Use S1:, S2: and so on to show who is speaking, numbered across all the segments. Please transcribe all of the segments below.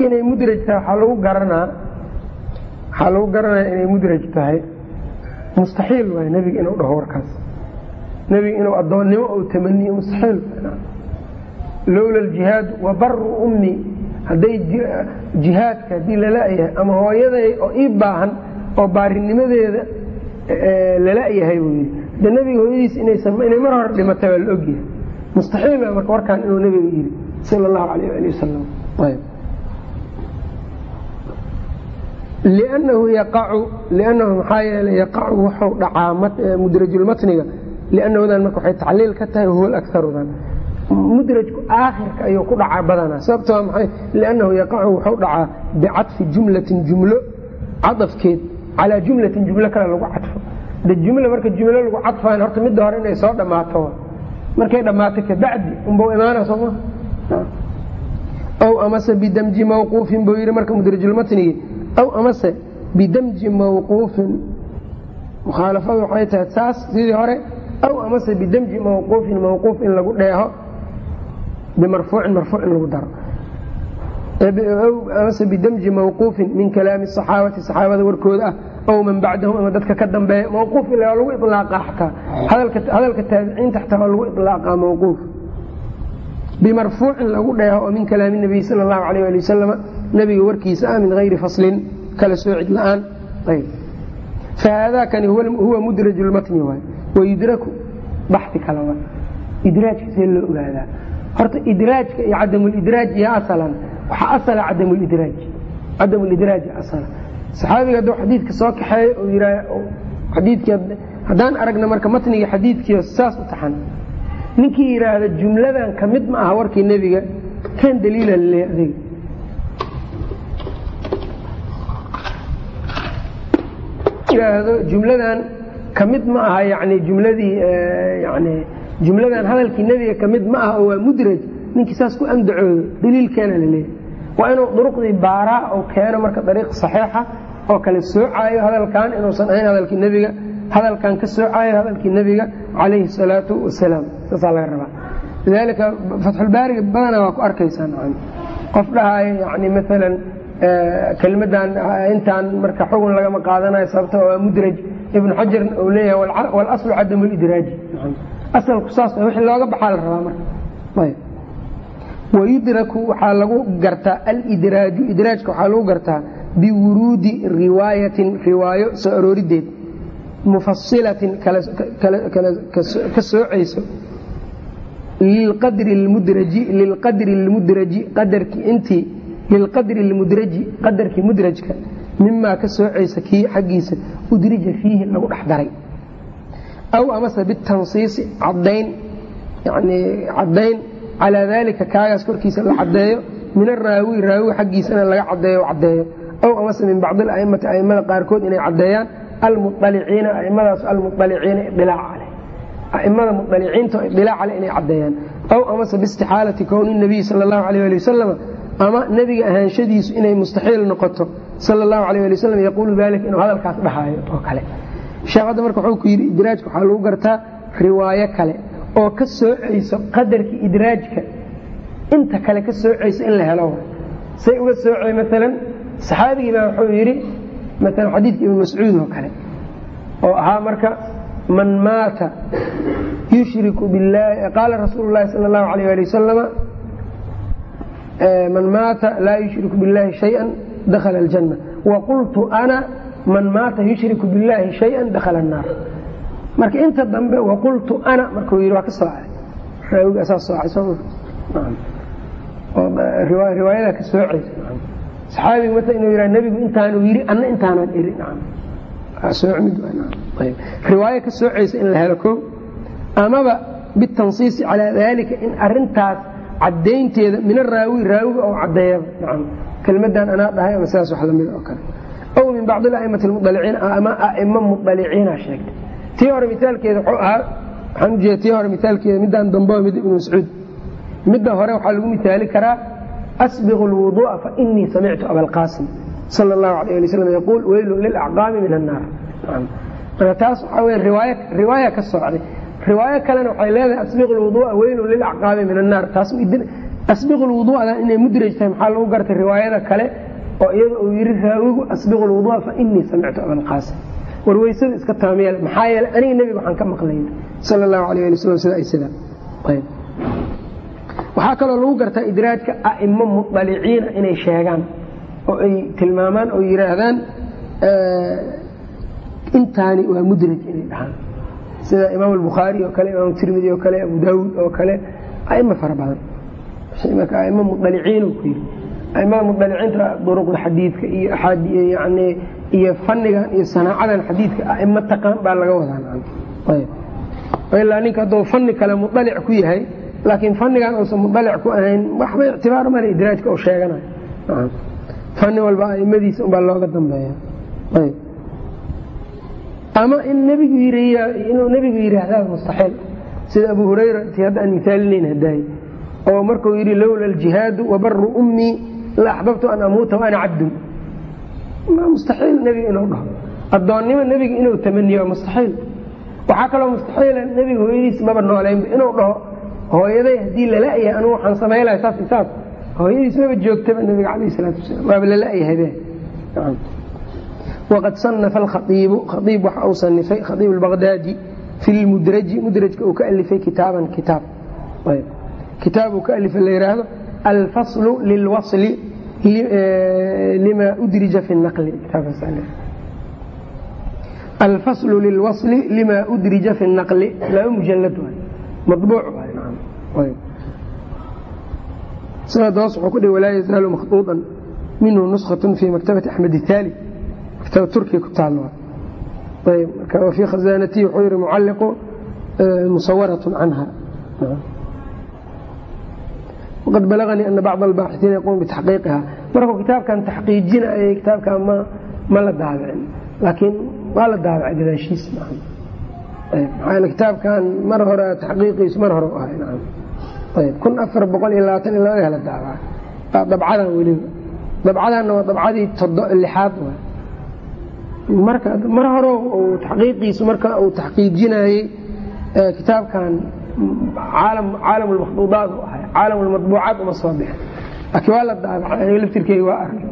S1: marka inay mudraj tahay waxaa lagu garanaa waxaa lagu garanaya inay mudraj tahay mustaxiil waay nebiga inuu dhaho warkaas nebiga inuu addoonnimo ou tamaniyo mustaxiil lowla aljihaadu wa baru ummi hadday jihaadka haddii lala-yahay ama hooyaday oo ii baahan oo baarinimadeeda lala-yahay buu yidhi de nebiga hooyadiis inay mar hore dhimatay waa la ogyahay mustaxiil waa marka warkaan inuu nebiga yidhi sala allahu alayh ali wasalam ayb liannahu yaqacu liannahu maxaa yeelay yaqacu wuxuu dhacaa mudrajulmatniga liannahudan marka waxay tacliil ka tahay huwa akarudan mudrajku aakhirka ayuu ku dhacaa badanaa sababto waa maxay liannahu yaqacu wuxuu dhacaa bicadfi jumlatin jumlo cadafkeed calaa jumlatin jumlo kale lagu cadfo de jumla marka jumlo lagu cadfayn horta midda hore inay soo dhammaato markay dhammaato kabacdi unbau imaana sooma aw amase bidamji mawquufin buu yidhi marka mudrajulmatnigi aw amase bidamji mawquufin mukhaalafadu waxay tahay saas sidii hore aw amase bidamji mawquufin mawquuf in lagu dheeho bimarfuucin marfuuc in lagu daro amase bidamji mawquufin min kalaami saxaabati saxaabada warkooda ah aw man bacdahum ama dadka ka dambeeya mawquuf ila lagu ilaaqa xataa hadalka taabiciinta xataa waa lagu ilaaqaa mawquuf bimarfuucin lagu dheeho oo min kalaami nabiy sala allahu alayh ali wasalama nabiga warkiisa ah min hayri faslin kala soocid la-aan fahaadaakani huwa mudraj lmatni waay wayudraku baxi kale wa idraajka see loo ogaadaa horta idraajka iyo cadamulidraaj iyo asalan waxaa asala cadamulidraaj cadamulidraaj asala saxaabiga hadduu xadiidka soo kaxeeyo uu yiraa xadiidkii haddaan aragna marka matniga xadiidkiio saas u taxan ninkii yidhaahda jumladan ka mid ma aha warkii nebiga kan daliila laleeya adiga yidhaahdo jumladan ka mid ma aha yani jumladii yani jumladan hadalkii nebiga ka mid ma aha oo waa mudraj ninkii saas ku andacoodo daliilkeena laleeyahy waa inuu duruqdii baaraa oo keeno marka dariiq saxiixa oo kale soocaayo hadalkan inuusan ahayn hadalkii nebiga hadalkan ka soocaayo hadalkii nebiga calayhi salaatu wasalaam saasaa laga rabaa lidaalika fatxulbaariga badanaa waa ku arkaysaa qof dhahaayo yani maalan kelmadan intaan marka xugun lagama qaadanayo sababta waa mudraj ibnu xajarna uu leeyahay walaslu cadamu lidraaji asalku saas wixii looga baxaa la rabaa marka ayb wayudraku waxaa lagu gartaa alidraaju idraajka waxaa lagu gartaa biwuruudi riwaayatin riwaayo soo aroorideed mufasilatin ka soocayso lilqadri lmudraji lilqadri lmudraji qadarkii intii lilqadri lmudraji qadarkii mudrajka mimaa ka soocaysa kii xaggiisa udrija fiihi lagu dhex daray aw amase bitansiisi cadayn yani cadayn calaa daalika kaagaas korkiisa la cadeeyo min araawi raawi xaggiisana laga cadeeyo cadeeyo aw amase min bacdi aimati aimada qaarkood inay cadeeyaan almualiciina aimadaas almualiciina idilaac caleh aimada mualiciinta idilaac caleh inay cadeeyaan aw amase biistixaalati kowni nabiy sala allahu alayh ali wasalam ama nebiga ahaanshadiisu inay mustaxiil noqoto sala allahu alayh ali wasalam yaquulu dalika inuu hadalkaas dhahaayo oo kale sheekh hadda marka wuxuu ku yidhi idraajka waxaa lagu gartaa riwaayo kale oo ka soocayso qadarkii idraajka inta kale ka soocayso in la helo say uga soocay maalan saxaabigii baa wuxuu yidhi maalan xadiidka ibnu mascuud oo kale oo ahaa marka man maata yushriku billahi qaala rasuulu llahi sala allahu alayh ali wasalama man maata laa yushriku biاllahi shayئa dakhala اljanna waqultu ana man maata yushriku biاllahi shayئa dakhala الnaar marka inta dambe waqultu ana markuu yidhi waa ka soocay raawiga saa soocay soo riwaayada ka soocaysa saxaabiga mata inuu yidhaha nebigu intaanu yidhi anna intaanan iri riwaayo ka soocaysa in la helo ko amaba bitansiisi calaa daalika in arintaas cadaynteeda min araawi raawiga oo cadeeyaba nacam kelmadan anaa dhahay ama sidaas wax lamid oo kale aw min bacdi aimati mudaliciin ama aimo mudaliciina sheegtay tii hore mithaalkeeda wuxuu ahaa waxaan ujeeda tii hore mithaalkeeda midaan dambe mid ibnu mascuud midda hore waxaa lagu mithaali karaa asbiqu lwuduu'a fa inii samictu abalqaasim sala allahu alayh ali wasalam yaquul weylun lilacqaami min annaar marka taas waxaa weye riwaaya riwaaya ka socday riwaayo kalena waxay leedahay asbiqu lwuduu'a weylun lilacqaabi min annaar taas asbiqu lwuduu'da inay mudraj tahay maxaa lagu gartay riwaayada kale oo iyada uu yidhi raawigu asbiqu lwuduu'a fa inii samictu abalqaasim war weysada iska taamiyeel maxaa yeele aniga nebiga waxaan ka maqlay sala allahu alayh ali wasalam sida ay sidaa ayb waxaa kaloo lagu gartaa idraajka a'imo muطaliciina inay sheegaan oo ay tilmaamaan oo yidhaahdaan intaani waa mudraj inay dhahaan sida imaam albukhaari oo kale imaam tirmidi oo kale abu daawuud oo kale a'imo fara badan marka a'imo muطaliciin ku yidhi aimada muطaliciinta duruqda xadiidka iyo yani iyo fanigan iyo sanaacadan xadiidka a'imo taqaan baa laga wadaa ilaa ninka hadduu fani kale muطalic ku yahay laakiin fanigan uusan muطalic ku ahayn waxba ictibaar male idraajka oo sheeganayo fani walba aimadiisa unbaa looga dambeeya ama in nbigu inuu nebigu yidhaahdaa mustaxiil sida abu hurayra ti hadda aan misaalinayn hadaay oo markuu yidhi lowla aljihaadu wabaru ummii la axbabtu an amuuta waana cabdun mustaxiil nebiga inuu dhaho addoonnimo nebiga inuu tamaniyo waa mustaxiil waxaa kaloo mustaxiila nebiga hooyadiis maba nooleynba inuu dhaho hooyaday haddii lala'yahay anugu waxaan samaylahay saas saas hooyadiis maba joogtaba nebiga calayh salaatu wasalaam waaba lala'yahabe waqad sanafa alkhaiibu khaiib waxa uu sanifay khaiib albaqdaadi fi lmudraji mudrajka uu ka alifay kitaaban kitaab kitaab uu ka alifay la yidhaahdo alfaslu lilwasli lima udrija fi naqli alfaslu lilwasli lima udrija fi naqli laba mujalad waay mabuuc waay sanad hoos wuxuu ku dhihi walaa yazaalu makhduuطan minhu nuskhatun fi maktabati axmed ithaali maktabad turkiya ku taal ayb marka wafii khazaanatihi wuxuu yihi mucalliqu musawarat canha waqad balaganii ana bacd albaaxiiina yaquum bitaxqiiqiha markuu kitaabkan taxqiijinayay kitaabkan ma la daabicin laakiin waa la daabicay gadaashiis maxaa kitaabkan mar hore taxqiiqiisu mar hore u ahay ayb kun afar boqol iyo labaatan iyo labada la daabaca waa dabcadan weliba dabcadanna waa dabcadii lixaad waay marka mar hore uu taxqiiqiisu marka uu taxqiijinayey kitaabkan caalam lmakhduudaat u ahay caalam lmadbuucaat uma soo bixin laakiin waa la daabacay aniga laftirkeyga waa arkay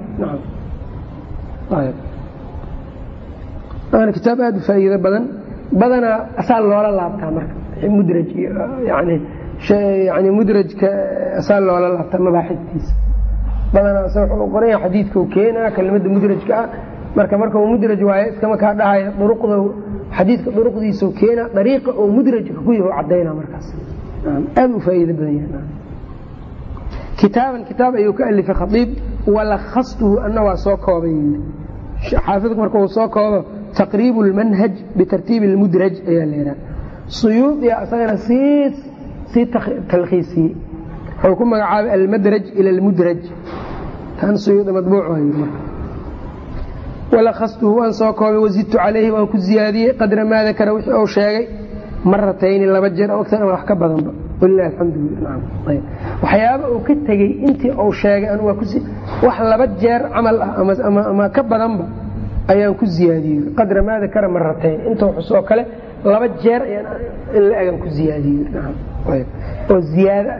S1: waana kitaab aada u faa'iido badan badanaa asaa loola laabtaa marka mudraj yani yani mudrajka asaa loola laabtaa mabaaxidtiisa badanaa asa wuxuu qoranya xadiidkau keenaa kelimada mudrajka ah marka marka uu mudraj waayo iskama kaa dhahaya duruqda xadiidka duruqdiisau keenaa dariiqa oo mudrajka ku yaho cadayna markaas aada u faa'iido badan yahay kitaaban kitaab ayuu ka alifay khaiib walakhastuhu ana waa soo koobay xaafidku marka uu soo koobo taqriibu lmanhaj bitartiibi lmudraj ayaa layihaha suyuudiya asagana sii sii talkhiisiyey wuxuu ku magacaabay almadraj ila almudraj tan suyuudi madbuuc waay marka walakhastuhu waan soo koobay wazidtu calayhi waan ku ziyaadiyey qadra maa dakara wixii uu sheegay maratayni laba jeer oo agtan wax ka badanba walilahi alxamdulilah waxyaaba uu ka tegey intii uu sheegay anu waa kus wax laba jeer camal ah ama ka badanba ayaan ku ziyaadiyey qadra maa dakara maratayn inta xus oo kale laba jeer in la egan ku ziyaadiyey oo ziyaada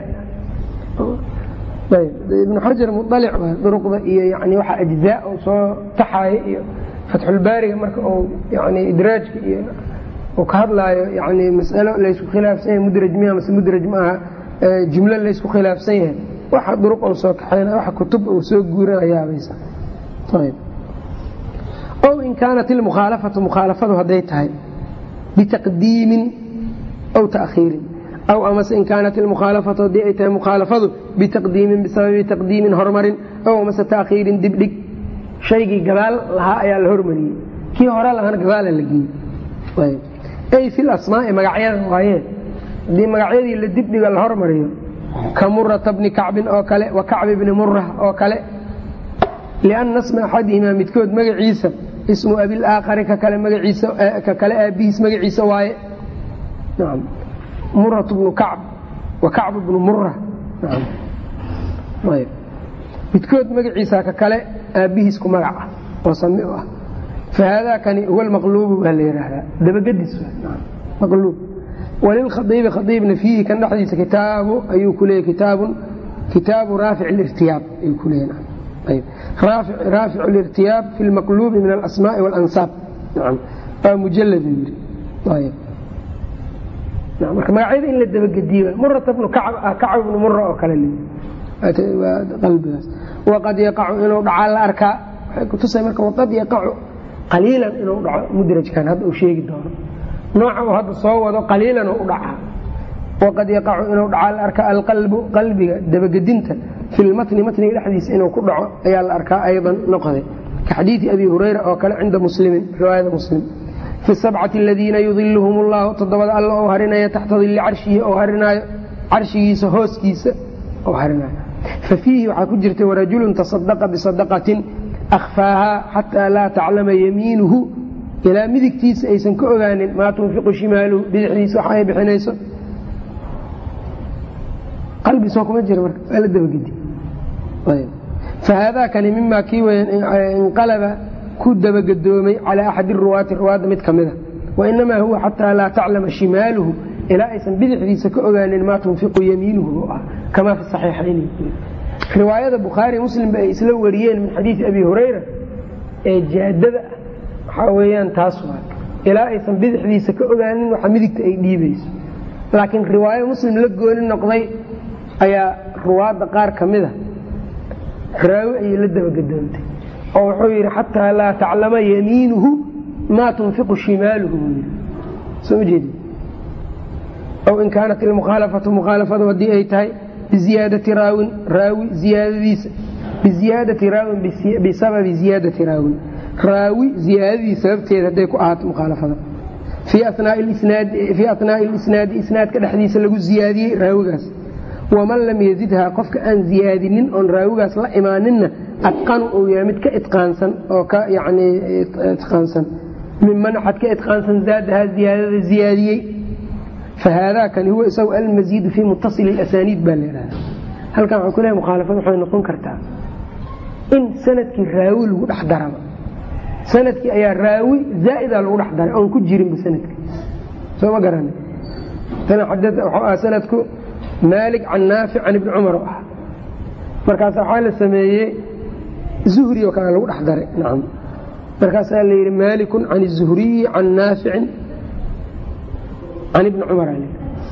S1: ibnu xajar mualic duruqda iyo yani waxa ajzaa uu soo taxaayo iyo fatxulbaariga marka uu yani idraajka iyo uu ka hadlaayo yani masalo laysku khilaafsan yahay mudraj miya mase mudraj maaha jumlo laysku khilaafsan yahay waxa duruq uu soo kaxaynay waxa kutub uu soo guuranayaabaysa ow in kaanat ilmukhaalafatu mukhaalafadu hadday tahay bitaqdiimin aw taakhiirin aw amase in kaanat ilmukhaalafatu haddii ay tahay mukhaalafadu bitaqdiimin bisababi taqdiimin hormarin aw amase taakhiirin dibdhig shaygii gadaal lahaa ayaa la hormariyey kii hore lahaana gadaala la geeyey ay fi lasmaai magacyada waaye haddii magacyadii la dibdhiga la hormariyo ka murata bni kacbin oo kale wa kacbi bni murah oo kale lianna sma axadihimaa midkood magaciisa ismu abilaakari ka kale magaciisa ka kale aabihiis magaciisa waaye muratu bnu kacb wa kacbu bnu murah midkood magaciisa ka kale aabihiis ku magac ah oo sami u ah fahaadaakani huwa lmaqluubu baa la yidhaahdaa dabagedis maqluub walilkhaiibi khaiibna fiihi kan dhexdiisa kitaabu ayuu ku leeyay kitaabun kitaabu raafic lirtiyaab ay ku leeyihin raafic lirtiyaab fi lmaqluubi min alasmaai walansaab waa mujalad yiri marka magacyada in la dabagediye murat bnu kacab bnu mura oo kale qalbigaas waqad yaqacu inuu dhacaa la arkaa waxay kutusay marka waqad yaqacu qaliilan inuu dhaco mudrajkan hadda uu sheegi doono nooca uu hadda soo wado qaliilan u dhacaa waqad yaqacu inuu dhacaa la arkaa alqalbu qalbiga dabagedinta fi lmatni matniga dhexdiisa inuu ku dhaco ayaa la arkaa aydan noqday ka xadiidi abi hurayra oo kale cinda muslimin riwaayada muslim fi sabcati aladiina yudiluhum allahu toddobada alla oo harinaya taxta dilli carshihi oo harinaayo carshigiisa hooskiisa oo harinaayo fa fiihi waxaa ku jirta warajulun tasadaqa bisadaqatin akhfaahaa xataa laa taclama yamiinuhu ilaa midigtiisa aysan ka ogaanin maa tunfiqu shimaaluhu bidixdiisa waxa ay bixinayso qalbi soo kuma jira marka waa la dabagedi fahaadaakani mimaa kii weyan inqalaba ku dabagedoomay calaa axadi ruwaati ruwaadda mid ka mida wainamaa huwa xataa laa taclama shimaaluhu ilaa aysan bidixdiisa ka ogaanin maa tunfiqu yamiinuhu oo ah kamaa fi saxiixayni riwaayada bukhaari muslimba ay isla wariyeen min xadiidi abi hurayra ee jaadada ah waxaa weeyaan taas waa ilaa aysan bidixdiisa ka ogaanin waxa midigta ay dhiibayso laakiin riwaayo muslim la gooni noqday ayaa ruwaadda qaar ka mida raawi ayay la dabagedoontay oo wuxuu yidhi xataa laa taclama yamiinuhu maa tunfiqu shimaaluhu buu yidhi soo ma jeedi aw in kaanat ilmukhaalafatu mukhaalafadu haddii ay tahay biziyaadati raawin raawi ziyaadadiisa biziyaadati raawin bisababi ziyaadati raawin raawi ziyaadadiisa sababteeda hadday ku ahaato mukhaalafada fii atnaai lisnaadi isnaadka dhexdiisa lagu ziyaadiyey raawigaas waman lam yazidhaa qofka aan ziyaadinin oon raawigaas la imaaninna adqanu uu yahay mid ka itqaansan oo ka yani itqaansan miman axad ka itqaansan zaadahaa ziyaadada ziyaadiyey fahaadaakani huwa isagu almasiidu fii mutasili asaniid baa laydhaha halkan waxaan ku lehay mukhaalafad waxay noqon kartaa in sanadkii raawi lagu dhex daraba sanadkii ayaa raawi zaa'ida lagu dhex daray oon ku jirinba sanadka soo ma garana waxuu sanadku maalik can naafic can ibni cumar oo ah markaas waxaa la sameeyey zuhri oo kale lagu dhex daray nacam markaasaa la yidhi maalikun can izuhriyi can naaficin can ibni cumar a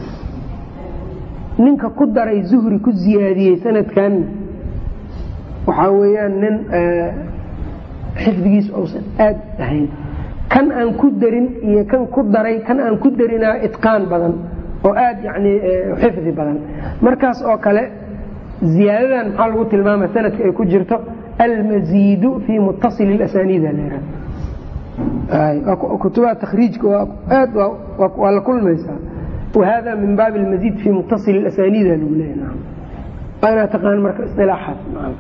S1: ninka ku daray zuhri ku ziyaadiyey sanadkanna waxaa weeyaan nin xifdigiisu uusan aad ahayn kan aan ku darin iyo kan ku daray kan aan ku darinaa itqaan badan oo aad yani xifdi badan markaas oo kale ziyaadadan maxaa lagu tilmaama sanadka ay ku jirto almasiidu fii mutasili asaniida kutubaha takhriijka aad waa la kulmaysaa wahada min baabi almasiid fii mutasili asaniida lagu leeya waa inaa taqaan marka isilaaxaas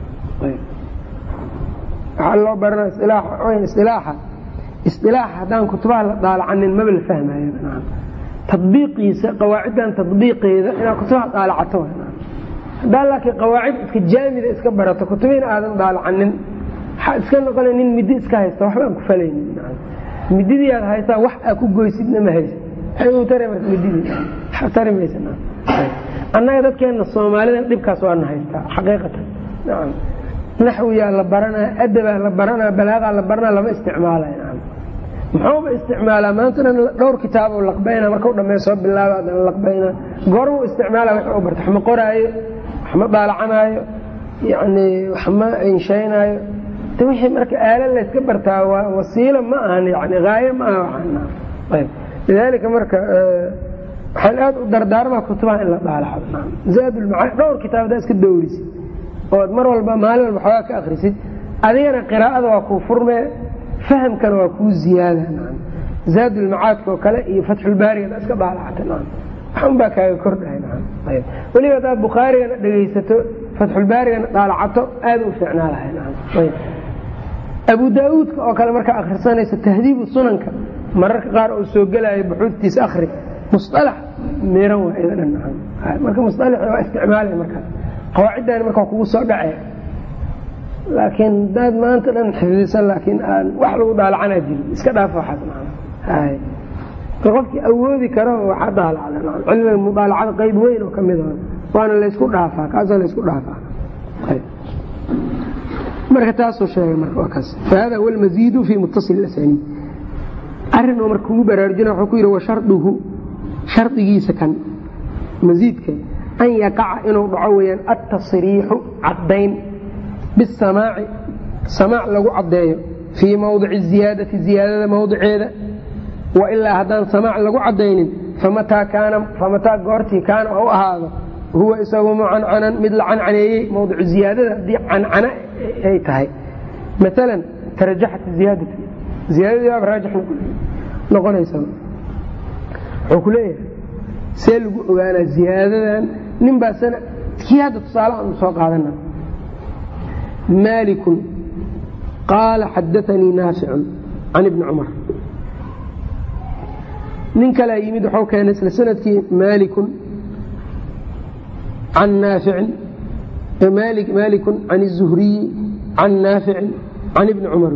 S1: waxaa loo barana isilaaxa isilaaxa haddaan kutubaha la daalacanin maba la fahmayo tadbiiqiisa qawaaciddan tadbiiqeeda inaad kutubaha daalacato hadaa laakiin qawaacid iska jaamida iska barato kutubihiina aadan daalacanin waxaa iska noqona nin midi iska haysta waxba aan ku falaynin mididii aad haysaa wax aa ku goysidna ma haysa maxay tare marka mididii tari maysa annaga dadkeena soomaalida dhibkaas waana haystaa xaqiiqatan nacam naxwiyaa la baranaa adabaa la baranaa balaagaa la baranaa lama isticmaalay nacam muxuuba isticmaalaa maantana dhowr kitaabo laqbayna markau dhammeey soo bilaaba adana laqbaynaa goormuu isticmaala wax u barta wax ma qoraayo wax ma daalacanaayo yani wax ma inshaynaayo de wixii marka aala layska bartaa waa wasiilo ma ahan yani haayo ma aha waxaan lidaalika marka waxaan aad u dardaarmaa kutubaha in la daalacdo zaadulmacaani dhowr kitaab hadaa iska dowrisid ood mar walba maalin walba xoogaa ka akrisid adigana qiraa'ada waa kuu furmee fahamkana waa kuu ziyaada zaadulmacaadka oo kale iyo fatxulbaariga iska daalacata waxun baa kaaga kordhahay weliba hadaad bukhaarigana dhegaysato fatxulbaarigana daalacato aada u fiicnaa lahay abu daauudka oo kale markaa akhrisanaysa tahdiibu sunanka mararka qaar oo soo gelaayo buxuudtiisa akri musalax miran waa ida dhan marka musalaxi waa isticmaalay markaas qawaaciddaani marka kugu soo dhacee laakiin daad maanta dhan xifdisan laakiin aan wax lagu daalacanaa jirin iska dhaaf waxaas qofkii awoodi karo waxaa daalacda cilmiga mudaalacada qayb weyn oo kamid waana laysku dhaafaa kaasaa laysku dhaafaa marka taasuu sheegay marka waa kaas fahada huwa almaziidu fi muttasil asaniid arrin oo marka kugu baraarujina wuxuu ku yidhi wa sharduhu shardigiisa kan masiidka an yaqaca inuu dhaco weyaan altasriixu caddayn bisamaaci samaac lagu caddeeyo fii mawdici ziyaadati ziyaadada mawdiceeda wailaa haddaan samaac lagu caddaynin famataa goortii kaana u ahaado huwa isagu mucancanan mid la cancaneeyey mawdicu ziyaadada haddii cancana ay tahay maalan tarajaxat ziyaadatu ziyaadadii baaba raajix noqonaysa wuxuu ku leeyahay see lagu ogaanaa ziyaadadan nin baa sana kii hadda tusaale aanu soo qaadana maalikun qaala xadaanii naaficun can ibni cumar nin kalea yimid waxuu keenay isla sanadkii maalikun can naaficin maalikun can الzuhriyi can naaficin can ibni cumar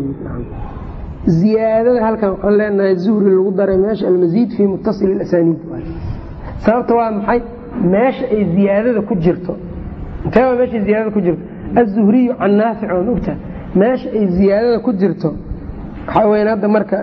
S1: ziyaadada halkan waxaan leenahay zuhri lagu daray meesha almasiid fii muttasil asaniid sababta waa maxay meesha ay ziyaadada ku jirto intee waa meesha ziyaadada ku jirto azuhriyu can naafic waan ogtaha meesha ay ziyaadada ku jirto waxaa weyan hadda marka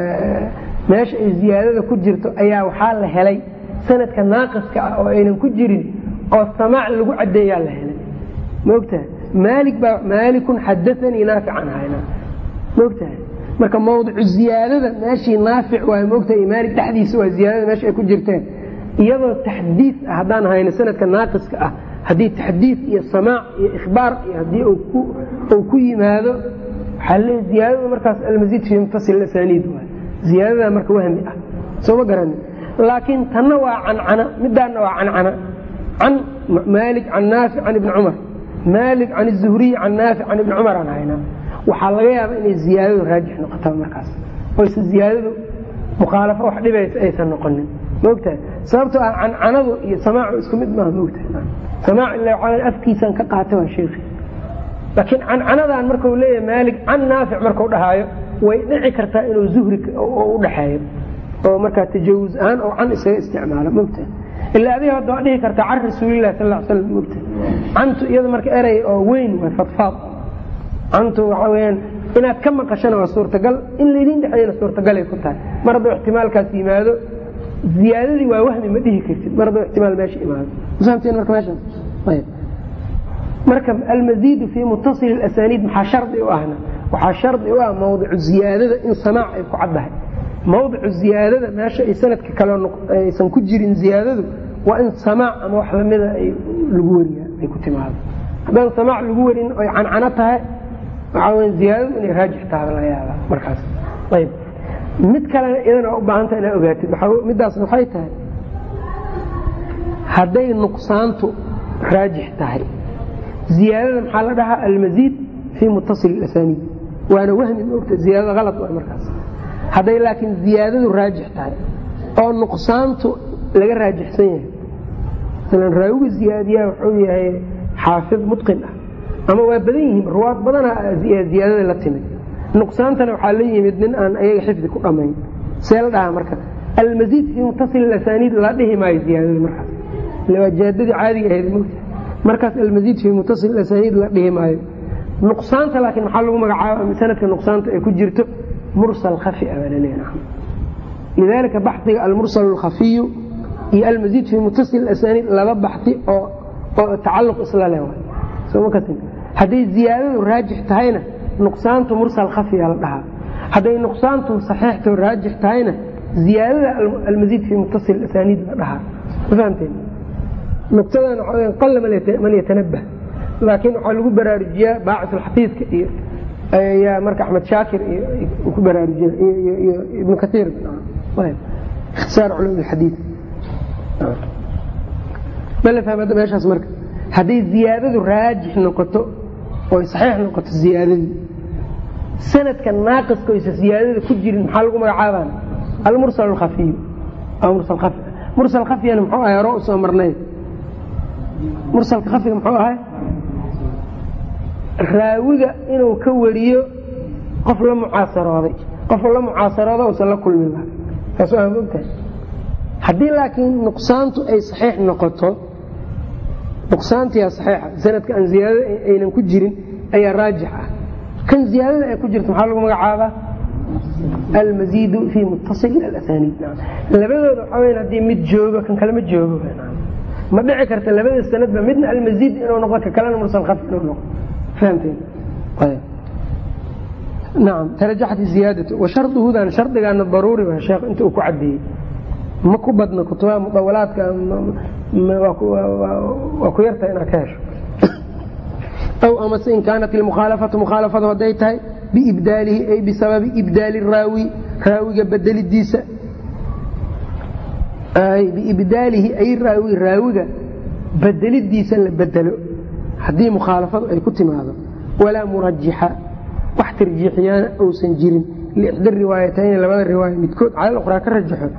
S1: meesha ay ziyaadada ku jirto ayaa waxaa la helay sanadka naaqiska ah oo aynan ku jirin oo samaac lagu cadeeyaa la helay ma ogtahay maali baa maalikun xadaanii naafican hayna ma ogtahay marka mawdicu ziyaadada meeshii naafic waay maogtahay maalik dhexdiisa waa ziyaadada meesha ay ku jirteen iyadoo taxdiid ah haddaan hayno sanadka naaqiska ah haddii taxdiid iyo samaac iyo ikhbaar iyo haddii uu ku yimaado waxaa leey ziyaadada markaas almasiid fii muttasil asaniid waay ziyaadada marka wahmi ah soo ma garani laakiin tanna waa cancana midaanna waa cancana can maalik can naafic can ibni cumar maalik can zuhriy can naafic can ibni cumar aan haynaa waxaa laga yaaba inay ziyaadadu raajix noqotaa markaas oyse ziyaadadu mukhaalafo wax dhibaysa aysan noqonin maogtahay sababtoo ah cancanadu iyo samaacu isku mid maaha maogtahay samaac ila afkiisan ka qaata waa sheekhi laakiin cancanadan markau leeyahay maalik can naafic markau dhahaayo way dhici kartaa inuu zuhri u dhaxeeyo oo markaa tajawuz ahaan oo can isaga isticmaalo maogtahay ilaa adiga hadda waa dhihi kartaa can rasuulilah sal l slam maogtahay cantu iyada marka erey oo weyn waa fadfaad cantu waxaa weyaan inaad ka maqashana waa suurtagal in laydin dhexeeyana suurtagalay ku tahay mar hadduu ixtimaalkaas yimaado ziyaadadii waa wahmi ma dhihi kartid mar hadduu ixtimaal meesha imaado fahamteen marka meeshaas ayb marka almaziidu fii muttasil asaniid maxaa shardi u ahna waxaa shardi u ah mawdicu ziyaadada in samaac ay ku caddahay mawdicu ziyaadada meesha ay sanadka kale aysan ku jirin ziyaadadu waa in samaac ama wax lamida ay lagu wariya ay ku timaado haddaan samaac lagu warin oy cancano tahay waxaa weya ziyaadadu inay raajix tahay laga yaaba markaas ayb mid kalena iyadana u baahanta inaa ogaatid midaasna waxay tahay hadday nuqsaantu raajix tahay ziyaadada maxaa la dhahaa almaziid fii muttasil asaniid waana wahmi maogta ziyaadada halad waa markaas hadday laakiin ziyaadadu raajix tahay oo nuqsaantu laga raajixsan yahay masalan raawiga ziyaadiyaa wuxuu yahay xaafid mutqin ah ama waa badan yihiin ruwaad badana ziyaadada la timid nuqsaantana waxaa la yimid nin aan ayaga xifdi ku dhammayn see la dhahaa marka almaziid fii muttasil asaniid la dhihi maayo ziyaadada markaas waa jaadadii caadiga ahayd mogta markaas almaziid fii muttasil asaniid la dhihi maayo nuqsaanta laakiin maxaa lagu magacaaba sanadka nuqsaanta ay ku jirto mursal khafi a baa laleeyahay lidaalika baxdiga almursal alkhafiyu iyo almaziid fii muttasil asaniid laba baxdi oo oo tacalluq isla leh soma kasin hadday ziyaadadu raajix tahayna nuqsaantu mursal khafiya la dhahaa hadday nuqsaantu saxiixto raajix tahayna ziyaadada almaziid fii muttasil asaniid la dhahaa ma fahamteen nuqtadan waxaa qalla man yatanabah laakiin waxaa lagu baraarujiyaa baacisulxafiidka iyo ayaa marka axmed shaakir iyo ku baraarujiya iyo ibnu kaiir ikhtisaar culum xadiid mala fahmada meeshaas marka hadday ziyaadadu raajix noqoto oy saxiix noqoto ziyaadadii sanadka naaqiska oysa ziyaadada ku jirin maxaa lagu magacaabaan almursal alkhafiyu mursal khafiyana muxuu ahay hore usoo marnay mursalka khafiga muxuu ahay raawiga inuu ka wariyo qof la mucaasarooday qof la mucaasarooda usan la kulmin laha taas waa mogtahay haddii laakiin nuqsaantu ay saxiix noqoto nuqsaantiyaa saxiixa sanadka aan ziyaadada aynan ku jirin ayaa raajix ah kan ziyaadada ay ku jirta maxaa lagu magacaabaa almaziidu fii muttasil alasaniid labadooda waxaa weya haddii mid joogo kan kale ma joogo ma dhici karta labada sanadba midna almaziid inuu noqdo ka kalena mursal khafi inuu noqdo fahamteen nacam tarajaxat ziyaadatu wa sharduhudan shardigaana daruuri wa sheekh inta uu ku cadeeyey ma ku badna kutubaha mudawalaadka waa ku yartahay inaad ka hesho aw amase in kaanat ilmukhaalafatu mukhaalafadu hadday tahay biibdaalihi ay bisababi ibdaali raawi raawiga bedelidiisa biibdaalihi ay raawi raawiga bedelidiisa la bedelo haddii mukhaalafadu ay ku timaado walaa murajixa wax tarjiixiyaana uusan jirin liixda riwaayatayn labada riwaaya midkood cala ukhraa ka rajaxo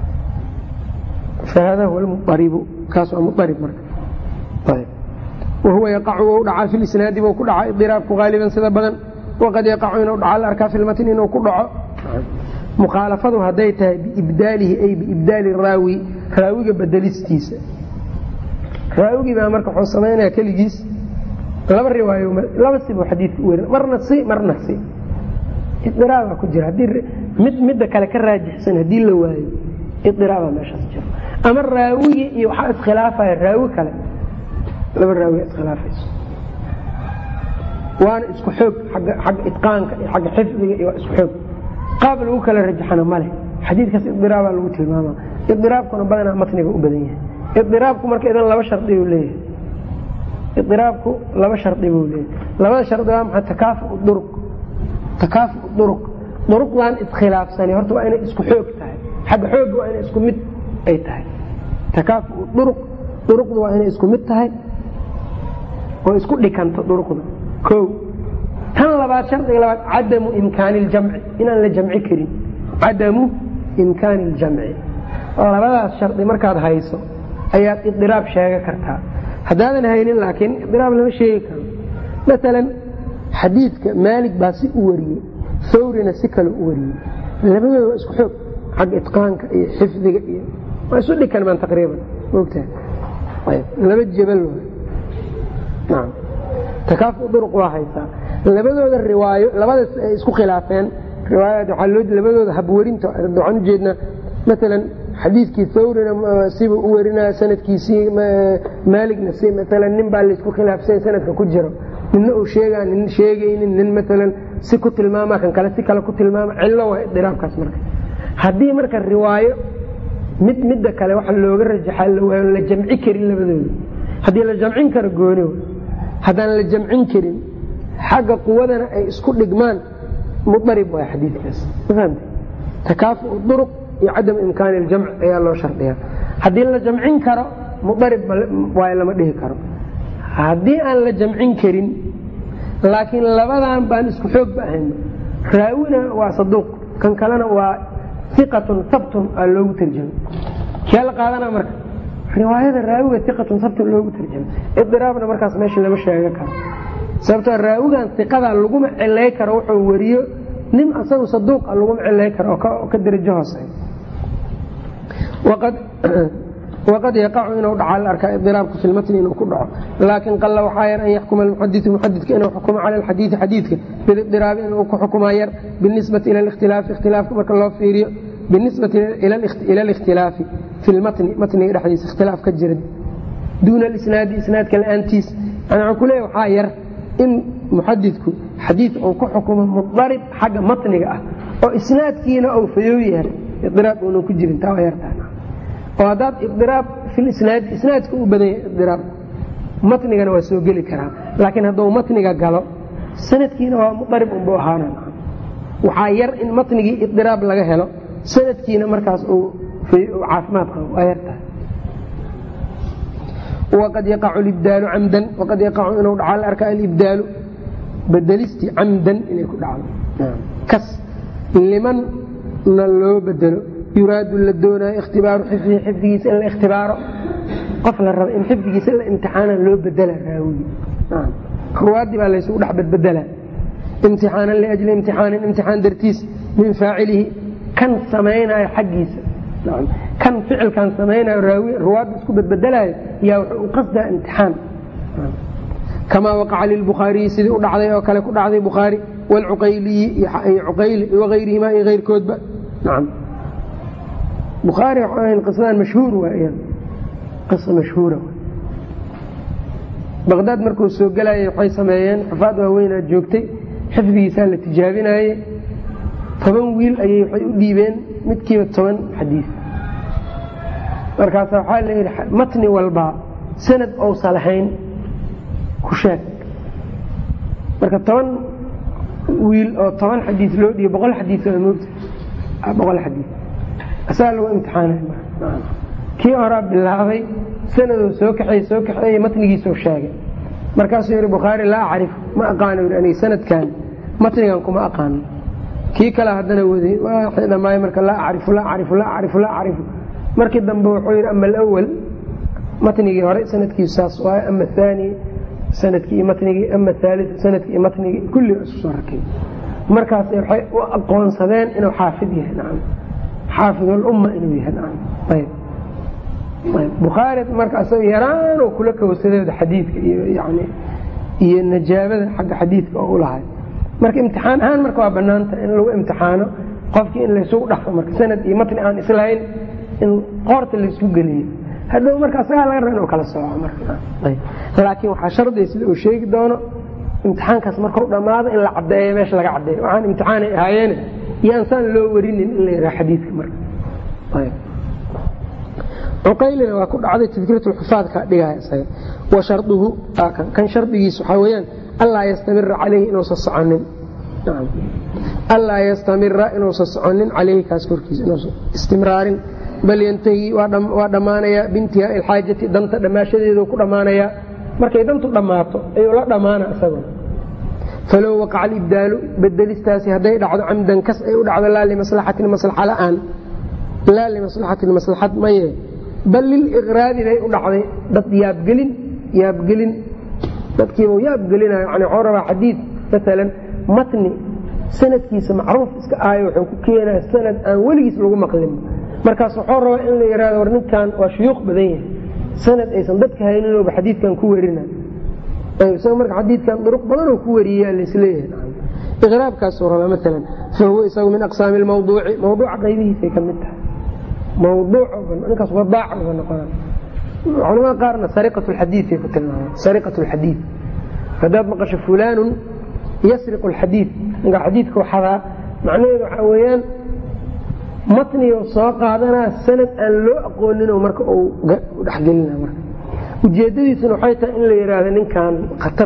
S1: fahada huwa lmuaribu kaas waa muarib marka wahuwa yaqacu wou dhacaa fi lisnaadi buu ku dhaca idiraabku haaliban sida badan waqad yaqacu inuu dhaca la arkaa fi lmatn inuu ku dhaco mukhaalafadu hadday tahay biibdaalihi ay biibdaali raawi raawiga bedelistiisa raawigii baa marka wuxuu samaynaya keligiis laba riwaayo laba sibuu xadiidka u werin marna si marna si idiraabaa ku jira haddii mid midda kale ka raajixsan haddii la waayo idiraabaa meeshaas jiro ama raawigii iyo waxaa iskhilaafaya raawi kale laba raawiga iskhilaafayso waana isku xoog agga xagga itqaanka iyo xagga xifdiga iyo waa isku xoog qaab lagu kala rajaxana ma leh xadiidkaas idiraabaa lagu tilmaama idiraabkuna badanaa matniga u badan yahay idiraabku marka idan laba shardi buu leeyahay idiraabku laba shardi buu leeyahay labada shardi waa maxay takaafu duruq takaafu duruq duruqdan iskhilaafsani horta waa inay isku xoog tahay xagga xoogga waa inay isku mid ay tahay takaafu duruq duruqdu waa inay isku mid tahay oo isku dhikanto duruqda o tan labaad shardiga labaad cadamu imkaani ljamci inaan la jamci karin cadamu imkaani ljamci labadaas shardi markaad hayso ayaad idiraab sheega kartaa haddaadan haynin laakiin idiraab lama sheegi karo maalan xadiidka maalig baa si u wariyey thawrina si kale u wariyey labadooda waa isku xoog xagga itqaanka iyo xifdiga iyo waa isu dhikan maan taqriiban mogtahay laba jabal takaafu duruq waa haysaa labadooda riwaayo labadaas ay isku khilaafeen riwaayaad waxaa loo labadooda habwarinta waxaan ujeednaa maalan xadiidkii thawrina sibuu u warinaya sanadkiisii maaligna si maalan nin baa laysku khilaafsan sanadka ku jiro ninna uu sheegaa nin sheegaynin nin maalan si ku tilmaama kan kale si kale ku tilmaama cillo waa idiraabkaas marka haddii marka riwaayo mid midda kale waxa looga rajaxaa la jamci karin labadooda haddii la jamcin karo gooni haddaan la jamcin karin xagga quwadana ay isku dhigmaan muarib waay xadiikaas mafahmte takaafu duruq iyo cadam imkaani iljamc ayaa loo shardiyaa haddii la jamcin karo muarib waay lama dhihi karo haddii aan la jamcin karin laakiin labadan baan isku xoogba ahayn raawina waa saduuq kan kalena waa iqatun sabtun aa loogu tarjamay kee la qaadana marka riwaayada raawiga iqatun sabtun loogu tarjamay idiraabna markaas meesha lama sheega karo sababtoo raawigan iqada laguma cilay karo wuxuu wariyo nin asagu saduuqa laguma cilay karo oo ka darajo hoosey waqad yaqacu inuu dhaca la arkaa idiraabku fi lmatni inuu ku dhaco laakin qalla waxaa yar an yaxkuma almuxadiu muxadidka inuu xukumo cala alxadiidi xadiidka bidiraabi inuu ku xukumaa yar binisbati ila ikhtilaafi ikhtilaafka marka loo fiiriyo binisbati ila alikhtilaafi fi lmatni matniga dhexdiisa ikhtilaaf ka jira duuna alisnaadi isnaadka la-aantiis yani waxuu ku leeya waxaa yar in muxadidku xadiid uu ku xukumo mudarib xagga matniga ah oo isnaadkiina uu fayow yahay idiraab uunan ku jirin taa waa yartaa oo haddaad idiraab filisnaadi isnaadka u badan yahay idiraab matnigana waa soo geli karaa laakiin hadduu matniga galo sanadkiina waa mudarib unbu ahaana waxaa yar in matnigii idiraab laga helo sanadkiina markaas uu caafimaad qabo waa yartahay waqad yaqacu libdaalu camdan waqad yaqacu inuu dhaca la arkaa alibdaalu bedelisti camdan inay ku dhacdo kas limanna loo bedelo yuraadu la doonaayo ikhtibaaru xifdihi xifdigiisa in la ikhtibaaro qof la raba in xifdigiisa la imtixaana loo bedela raawigi ruwaadii baa laysugu dhex badbedela imtixaanan liajli imtixaanin imtixaan dartiis min faacilihi kan samaynayo xaggiisa kan ficilkan samaynayo ruwaadda isku badbedelayo yaa wuxuu u qasdaa imtixaan kamaa waqaca lilbukhaariyi sidii u dhacday oo kale ku dhacday bukhaari wlcuqayliyi iyo cuqayli waayrihimaa iyo keyrkoodba nacam bukhaari waxaa qisadan mashhuur waa qisa mashhuura baqdaad markuu soo gelayay waxay sameeyeen xufaad waaweynaad joogtay xifdigiisaa la tijaabinaye toban wiil ayay waxay u dhiibeen midkiiba toban xadiis markaasa waxaa la yidhi matni walba sanad ousa lahayn ku sheeg marka toban wiil oo toban xadiis loo dhiibo boqol xadiis waa moogta boqol xadiis asagaa lagu imtixaanay kii horaa bilaabay sanadoo soo kaxeey soo kaxeeye matnigiisoo sheegay markaasuu yihi bukhaari laa acrif ma aqaano yii aniga sanadkan matnigan kuma aqaano kii kale haddana waday waxay dhammaay marka laa acrifu laa acrifu laa acrifu laa acrifu markii dambe wuxuu yidhi ama alawal matnigii hore sanadkiisu saas waaye ama ahaani sanadkii iyo matnigii ama aali sanadkii iyo matnigii kulli isu soo rakay markaas waxay u aqoonsadeen inuu xaafid yahay nacam xaafidulumma inuu yahay nacam ayb bukhaari marka asaga yaraan oo kula kawsadeeda xadiidka iyo yani iyo najaabada xagga xadiidka oo u lahay marka imtixaan ahaan marka waa banaanta in lagu imtixaano qofkii in laysugu dhafo marka sanad iyo matni aan islahayn in qoorta laysku geliyo hadhow marka asagaa laga raba inuu kala sooco marlaakiin waxaa shardiya sida uu sheegi doono imtixaankaas markau dhammaado in la cadeeyo meesha laga cadeeyo waxaan imtixaanay ahaayeene iyo ansaan loo warinin in la yidhaha xadiidka marka cuqaylina waa ku dhacday tadkiratulxufaadka dhigaya isaga wa sharduhu kan shardigiis waxaa weyaan allaa yastamira caleyhi inuusan soconin allaa yastamira inuusan soconin caleyhi kaas korkiisa inuusan istimraarin bal yantahi waa dhammaanayaa biintihaai ilxaajati danta dhammaashadeedu ku dhammaanayaa markay dantu dhammaato ayuu la dhammaana isaguna falow waqaca alibdaalu bedelistaasi hadday dhacdo camdan kas ay u dhacdo laa limaslaxatin maslaxa la'aan laa limaslaxatin maslaxad maye bal liliqraadi bay u dhacday dad yaabgelin yaabgelin dadkiiba yaabgelinayo yani waxuu rabaa xadiid maalan matni sanadkiisa macruuf iska ahayo wuxuu ku keenaya sanad aan weligiis lagu maqlin markaas wuxuu rabaa in la yihahdo war ninkan waa shuyuuq badan yahay sanad aysan dadka hayninooba xadiidkan ku werina isaga marka xadiidkan duruq badanoo ku wariyaa laisleeyahay iqraabkaasuu rabaa maalan fa huwa isagu min aqsaami lmawduuci mawduuca qaybihiisay ka mid tahay mawduucninkaas wadaaca noqona culamada qaarna sariqat lxadiiay ku tilmaameen sariqat lxadiid haddaad maqasho fulaanun yasriqu lxadiid ninka xadiidka waxadaa macnaheedu waxaa weeyaan matnigo soo qaadanaa sanad aan loo aqoonin marka uu dhexgelina marka ujeedadiisuna waxay tahay in la yidhaahdo ninkan khatar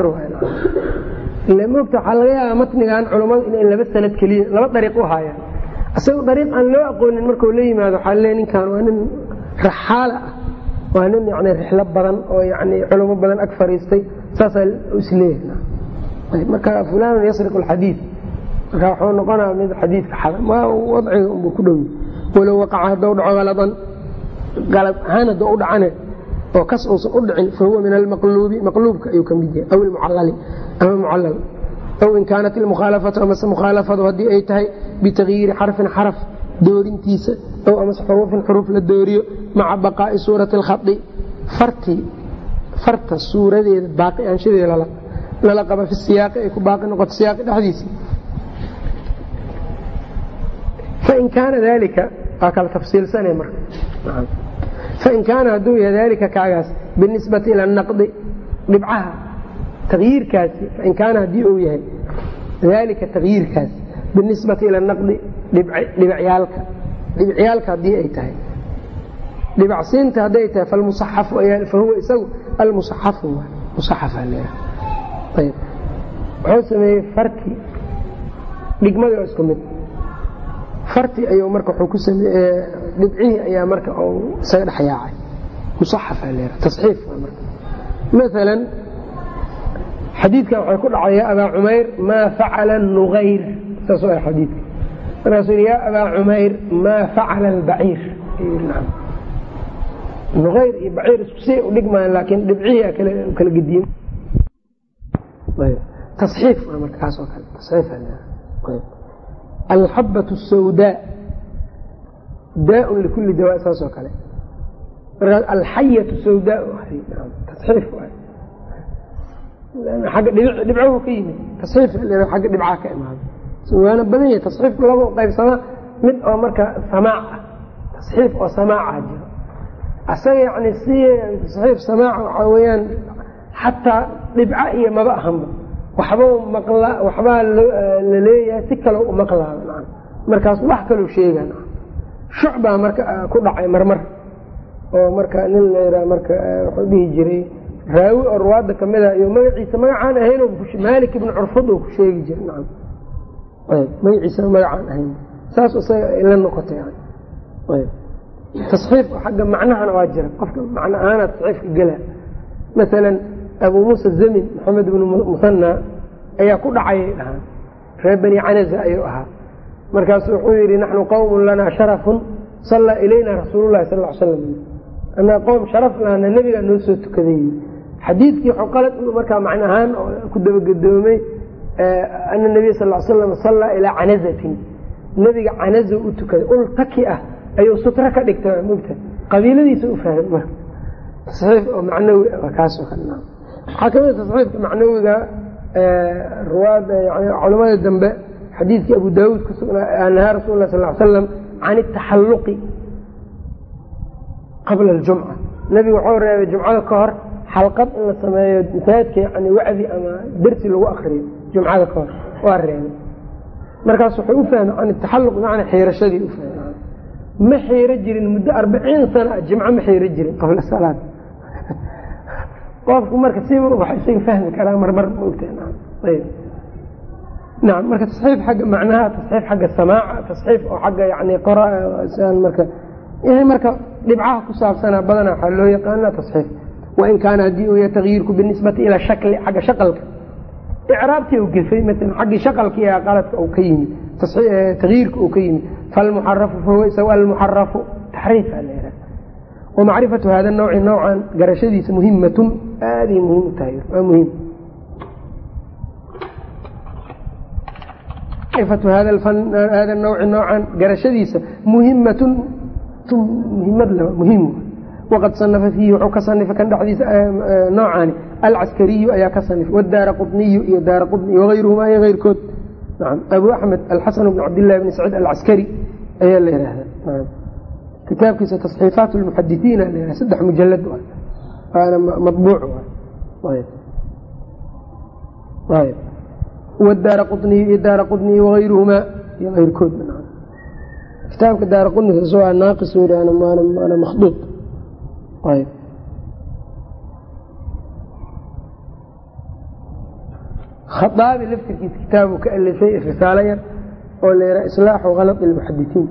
S1: waay mogta waxaa laga yaabaa matnigan culammadu inay laba sanad keliya laba dariiq u haayaan isaga dariiq aan loo aqoonin markau la yimaado waxaa le ninkan waa nin raxaala ah waa nin yani rixlo badan oo yani culamo badan ag fariistay saasaa isleeyahay marka fulaanun yasriqu alxadiid marka wuxuu noqonaa mid xadiidka xada ma wadciga unbuu ku dhowy walow waqaca haddou dhaco haladan qalad ahaan haddou u dhacane oo kas uusan u dhicin fa huwa min almaqluubi maqluubka ayuu ka mid yahay aw ilmucallali ama mucallal aw in kaanat ilmukhaalafatu amase mukhaalafadu haddii ay tahay bitagyiiri xarfin xaraf doorintiisa ow amase xuruufin xuruuf la dooriyo maca baqaa'i suurati alkhadi fartii farta suuradeeda baaqi aanshadeeda lala qaba fi siyaaqi ay ku baaqi noqoto siyaaqi dhexdiisa fain kaana dalika waa kala tafsiilsana marka fain kaana hadduu yahay dalika kaagaas binisbati ila naqdi dhibcaha tagyiirkaasi fain kaana haddii uu yahay dalika tagyiirkaasi binisbati ila naqdi dhibacyaalka dhibicyaalka haddii ay tahay dhibacsiinta hadday tahay falmusaxafu fahuwa isagu almusaxafu musaxafa leeyahay ayb wuxuu sameeyey farti dhigmadii oo isku mid farti ayuu marka wuxuu ku sameeye dhibcihii ayaa marka uu isaga dhex yaacay musaxafa leeyahay tasxiif marka maalan xadiidkan waxay ku dhacday yaa abaa cumayr maa facala nuayr saas a xadiidka markaasuu yidhi yaa abaa cumayr maa facala albaciir nuayr iyo baciir isku si u dhigmayan laakiin dhibcihii kala gediye taxiif marka kaas oo kale taxiif alxabat sawdaa daaun likulli dawaa saas oo kale markaas alxayatu sawdaa tasxiif agga dhibcahu ka yimid tasxiif agga dhibcaha ka imaada waana badan yahay tasxiifku laba qaybsamaa mid oo marka samaac ah tasxiif oo samaaca jiro asaga yani si tasxiif samaaca waxaa weeyaan xataa dhibca iyo maba ahanba waxba maqla waxbaa la leeyahay si kale u maqlaaba markaas wax kaloo sheegaan shucbaa marka ku dhacay marmar oo marka nin layraa marka wuxuu dhihi jiray raawi oo ruwaadda kamid ah iyo magaciisa magacaan ahayn maalik ibn curfad oo ku sheegi jiray nacam ayb magaciisana magacaan ahayn saas isaga ay la noqotay ayb tasxiif xagga macnahana waa jira qofka macno ahaana tasxiifka gela masalan abu muusa zamin maxamed ibnu musanna ayaa ku dhacayay dhahaan reer bani canaza ayuu ahaa markaasu wuxuu yidhi naxnu qowmun lanaa sharafun sallaa ilayna rasuulu lahi sal l slam anaa qowm sharaf lahana nebigaa noo soo tukaday xadiidkii waxuu qalad markaa macno ahaan ku dabagedoomay ana nabiya sal l slam sallaa ilaa canazatin nebiga canaza u tukaday ul taki ah ayuu sutro ka dhigta mogta qabiiladiisa u fahmay marka tasxiif oo macnawi kaasoo kale waxaa kamid tasxiifka macnawiga ruwaada yani culamada dambe xadiidkii abu daawuud ku sugnaa nahaa rasul lah sal l slam can itaxalluqi qabla aljumca nebigu wuxuu reebay jumcada ka hor xalqad in la sameeyo masaajidka yani wacdi ama dersi lagu akriyo jumcada ka hor waa reebay markaas wuxuu u fahmay can itaxalluq bimacnaa xiirashadii u fahmay ma xiiro jirin muddo arbaciin sana jimco ma xiiro jirin qabla salaad qofku marka siba wax isaga fahmi karaa marmar maogta nacam marka tasxiif xagga macnaha tasxiif xagga samaaca tasxiif oo xagga yani qora marka yahay marka dhibcaha ku saabsanaa badanaa waxaa loo yaqaana tasxiif wain kaana haddii uu yahay takyiirku binisbati ila shakli xagga shaqalka icraabtii u gefay maala xaggii shaqalkii ee qaladka uu ka yimid takyiirka uu ka yimid falmuxarafu fahuwa isaga almuxarafu taxriifa la yihah wamacrifatu hada nawci nawcan garashadiisa muhimatun aaday muhiim u tahay waa muhiim macrifatu hada nawci nawcan garashadiisa muhimatun muhimad muhiim waqad sanafa fiihi wuxuu ka sanifa kan dhexdiisa noocaani alcaskariyu ayaa ka sanif wadaara quniyu iyo daara quni wagayruhuma iyo eyrkood naam abu axmed alxasan bn cabdillahi bni saciid alcaskari ayaa la yihahda kitaabkiisa taصxiifaat lmuxadisiin la saddex mujalad waana mabuuc wadaara quniyu iyo daara quniy wagayruhumaa iyo eyrkood kitaabka daara quniga waa naaqis waana makhduud khaaabi laftirkiisa kitaabu ka alifay risaalo yar oo la yihah islaaxu kalad ilmuxadisiin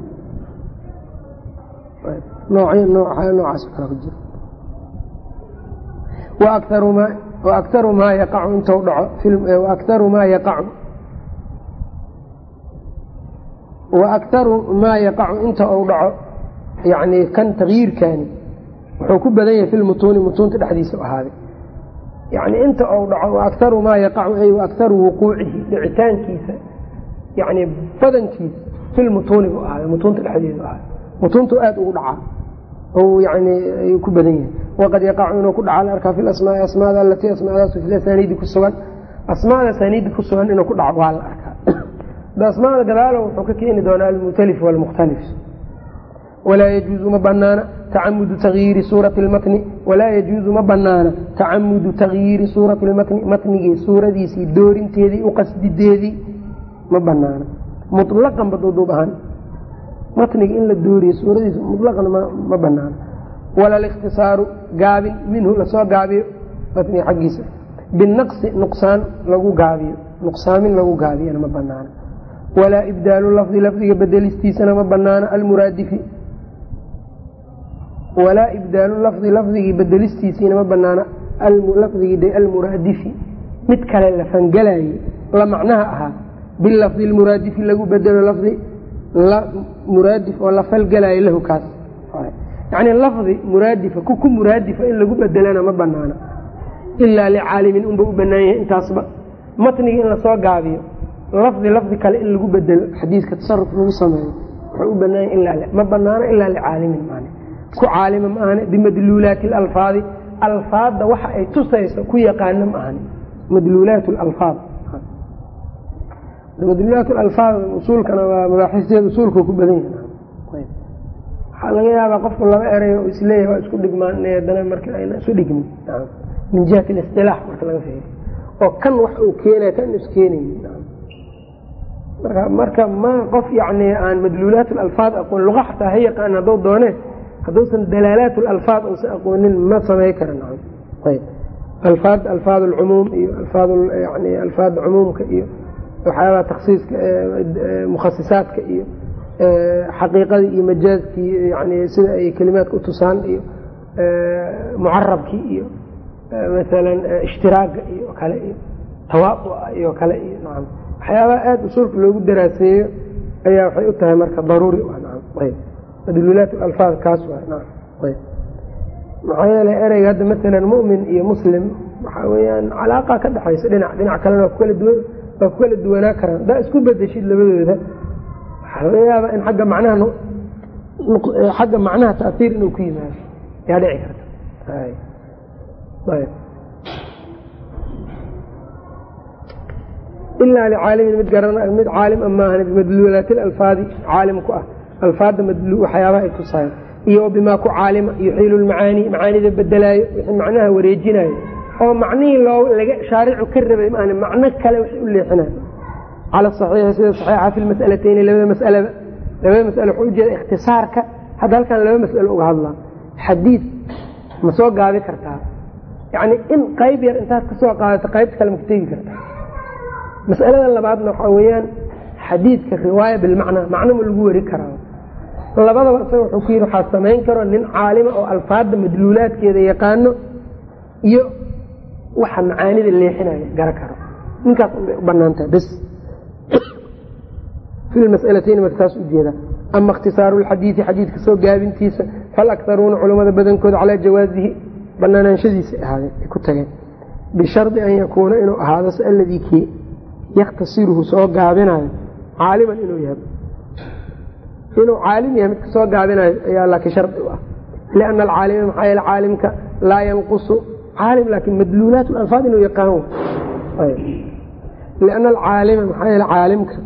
S1: noocaas kale ku jira waaktaru maa yaqacu intu dhaco waaktaru maa yaqacu waaktaru maa yaqacu inta uu dhaco yani kan takyiirkaani wuxuu ku badan yahay filmutuuni mutuunta dhexdiisa ahaaday yani inta uu dhaco waaktaru maa yaqacu ay waaktaru wuquucihi dhicitaankiisa yani badankiisa filmutuuni bu ahaaday mutuunta dhexdeedu ahaaday mutuuntu aada ugu dhacaa ou yani ayuu ku badan yahay waqad yaqacu inuu ku dhaca la arkaa fi lasmaai asmaada alatii asmaadaasu fi asaniidi ku sugan asmaada asaniidi ku sugan inuu ku dhaco waa la arkaa asmaada gadaalo wuxuu ka keeni doonaa almutalif walmukhtalif walaa yajuuzu ma banaana tacamudu takyiiri suurati lmatni walaa yajuuzu ma banaana tacamudu takyiiri suurati lmatni matnigii suuradiisii doorinteedii uqasdideedii ma banaana mulaqan baduuduub ahaan matniga in la dooriyo suuradiisa mulaqan ma banaana wala likhtisaaru gaabin minhu lasoo gaabiyo matniga xaggiisa binaqsi nuqsaan lagu gaabiyo nuqsaamin lagu gaabiyana ma banaana walaa ibdaalu lafdi lafdiga bedelistiisana ma banaana almuraadifi walaa ibdaalu lafdi lafdigii bedelistiisiina ma banaana lafdigii almuraadifi mid kale la fangalayey la macnaha ahaa bilafdi lmuraadifi lagu bedelo lafdi muraadif oo la falgalayo lahu kaas yani lafdi muraadifa ku ku muraadifa in lagu bedelana ma banaana ilaa licaalimin unba u banaan yahay intaasba matniga in lasoo gaabiyo lafdi lafdi kale in lagu bedelo xadiiska tasaruf lagu sameeyo wuxuu u banaanya ilaa ma banaano ilaa licaalimin maan ku caalima ma ahane bimadluulaati alalfaadi alfaadda waxa ay tusayso ku yaqaano ma ahani madluulaat alfaad madluulaat alfaad usuulkana waa mabaaxisteeda usuulka ku badan yahay waxaa laga yaabaa qofku laba eray oo isleeyahay waa isku dhigmaan inay haddana marka ayna isu dhigmin min jihati alistilaax marka laga fiiriyo oo kan wax uu keenaya kan iskeenayni marka marka ma qof yani aan madluulaat alfaad aqoon luqa xataa ha yaqaan hadduu doone hadduusan dalaalaat alfaad uusan aqoonin ma samey kara nacam ayb alfaad alfaad alcumuum iyo alfaad yani alfaad cumuumka iyo waxyaabaha taksiiska mukhasisaadka iyo xaqiiqadii iyo majaazkii yani sida ay kelimaadka utusaan iyo mucarabkii iyo maalan ishtiraaga iyo kale iyo tawaadua iyo kale iyo nacam waxyaabaha aada usuulka loogu daraaseeyo ayaa waxay u tahay marka daruuri nacam ayb madluulaat alfaad kaas waa nacam ayb maxaa yeelay ereyga hadda maalan mu'min iyo muslim waxaa weeyaan calaaqa ka dhexaysa dhinac dhinac kalena waa kukala duwan waa ku kala duwanaa karaan haddaa isku bedeshid labadooda waxaa laga yaabaa in agga macnaha xagga macnaha taasiir inuu ku yimaado yaa dhici karta ilaa licaalimin mid garan mid caalim a maahan bimadluulaati alfaadi caalim ku ah alfaadda waxyaabaha ay tusayan iyo bimaa ku caalima yuxiilu lmacaani macaanida bedelaayo wixii macnaha wareejinayo oo macnihii loo laga shaaricu ka rabay maan macno kale waxay u leexinayo cala saxiixi sida saxiixa fi lmas'alateyni labada masalaba labada masale waxuu ujeeda ikhtisaarka hadda halkan laba mas'alo uga hadlaa xadiid ma soo gaabi kartaa yacni in qayb yar intaad ka soo qaadato qaybta kale ma ku tegi kartaa mas'alada labaadna waxaa weeyaan xadiidka riwaaya bilmacnaa macno ma lagu weri karaa labadaba isaga wuxuu ku yidhi waxaa samayn karo nin caalima oo alfaadda madluulaadkeeda yaqaano iyo waxa macaanida leexinaya gara karo ninkaas unbay u banaan tahay bes fi lmas'alatayn marka taas ujeeda ama ikhtisaaru lxadiidi xadiidka soo gaabintiisa falaktaruuna culammada badankooda calaa jawaazihi banaanaanshadiisa ahaadeen ay ku tageen bishardi an yakuuna inuu ahaado aladii kii yakhtasiruhu soo gaabinayo caaliman inuu yahay inuu caalim yahay midka soo gaabinayo ayaa laakiin shardi u ah liana alcaalima maxaa yeele caalimka laa yanqusu caalim laakiin madluulaat alfaad inuu yaqaan liana alcaalima maxaa yeele caalimka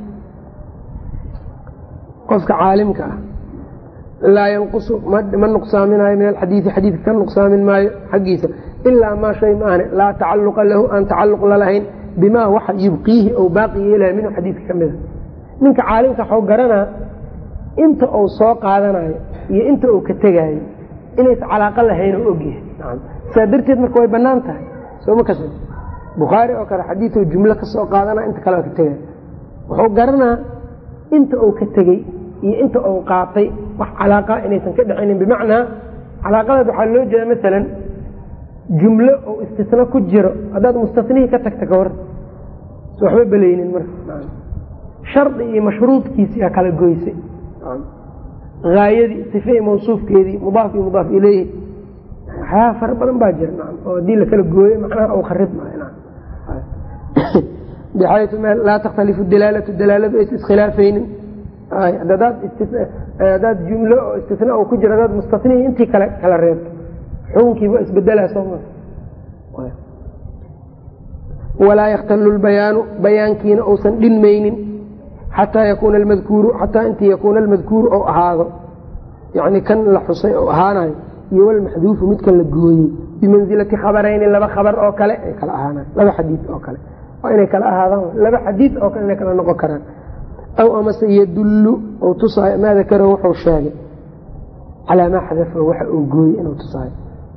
S1: qofka caalimka ah laa yanqusu ma nuqsaaminayo min alxadiidi xadiidka ka nuqsaamin maayo xaggiisa ilaa maa shay maahne laa tacaluqa lahu aan tacaluq lalahayn bimaa waxa yubqiihi ou baaqi yeelayo minhu xadiidka ka mida ninka caalimka waxuu garanaa inta uu soo qaadanayo iyo inta uu ka tegaayo inaysa calaaqo lahayn oo ogyahay saa darteed marka way banaan tahay sooma kas bukhaari oo kale xadiiu jumlo ka soo qaadana inta kale ka tegay wuxuu garanaa inta uu ka tegey iyo inta uu qaatay wax calaaqa inaysan ka dhexaynin bimacnaa calaaqadaas waxaa loo jeeda maalan jumlo oo istisna ku jiro haddaad mustanihii ka tagta ka hor s waxba belaynin marka shardi iyo mashruudkiisiaa kala goysay haayadii sifei mawsuufkeedii mudaaf iyo mudaaf ileyhi waxyaaba fara badan baa jira oo haddii lakala gooyo macnaha u kharib bxayu laa takhtalifu dalaalatu dalaaladu aysa iskhilaafaynin hadaad jumlo oo istina ku jiro hadaad mustanihii intii kale kala reebto xukunkiiba isbedelaa sooma walaa yakhtalu lbayaanu bayaankiina uusan dhinmaynin xataa yakuuna almadkuuru xataa intii yakuuna almadkuuru ou ahaado yani kan la xusay oo ahaanayo iyo walmaxduufu midkan la gooyey bimansilati khabarayni laba khabar oo kale ay kala ahaanayo laba xadiid oo kale waa inay kala ahaadaan laba xadiid oo kale inay kala noqon karaan aw amase yadullu ou tusaayo maa dakarahu wuxuu sheegay calaa maa xadafahu waxa uu gooyey inuu tusaayo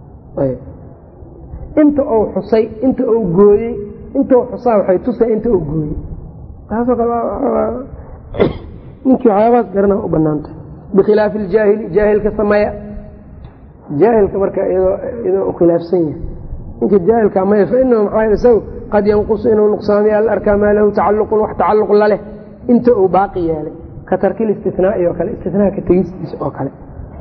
S1: inta uu xusay inta uu gooyey intuu xusaa waxay tusay inta uu gooyey taasoo kale ninkii waxyaabahaas garana u banaantay bikhilaafi iljaahili jaahilka sameeya jaahilka marka iyadoo u khilaafsan yahay ninka jaahilka maya fainahu maxaa isagu qad yanqusu inuu nuqsaamiya al arkaa maa lahu tacaluqun wax tacaluq laleh inta uu baaqi yeelay ka tarkil istinaa'i oo kale istinaa ka tegistiisa oo kale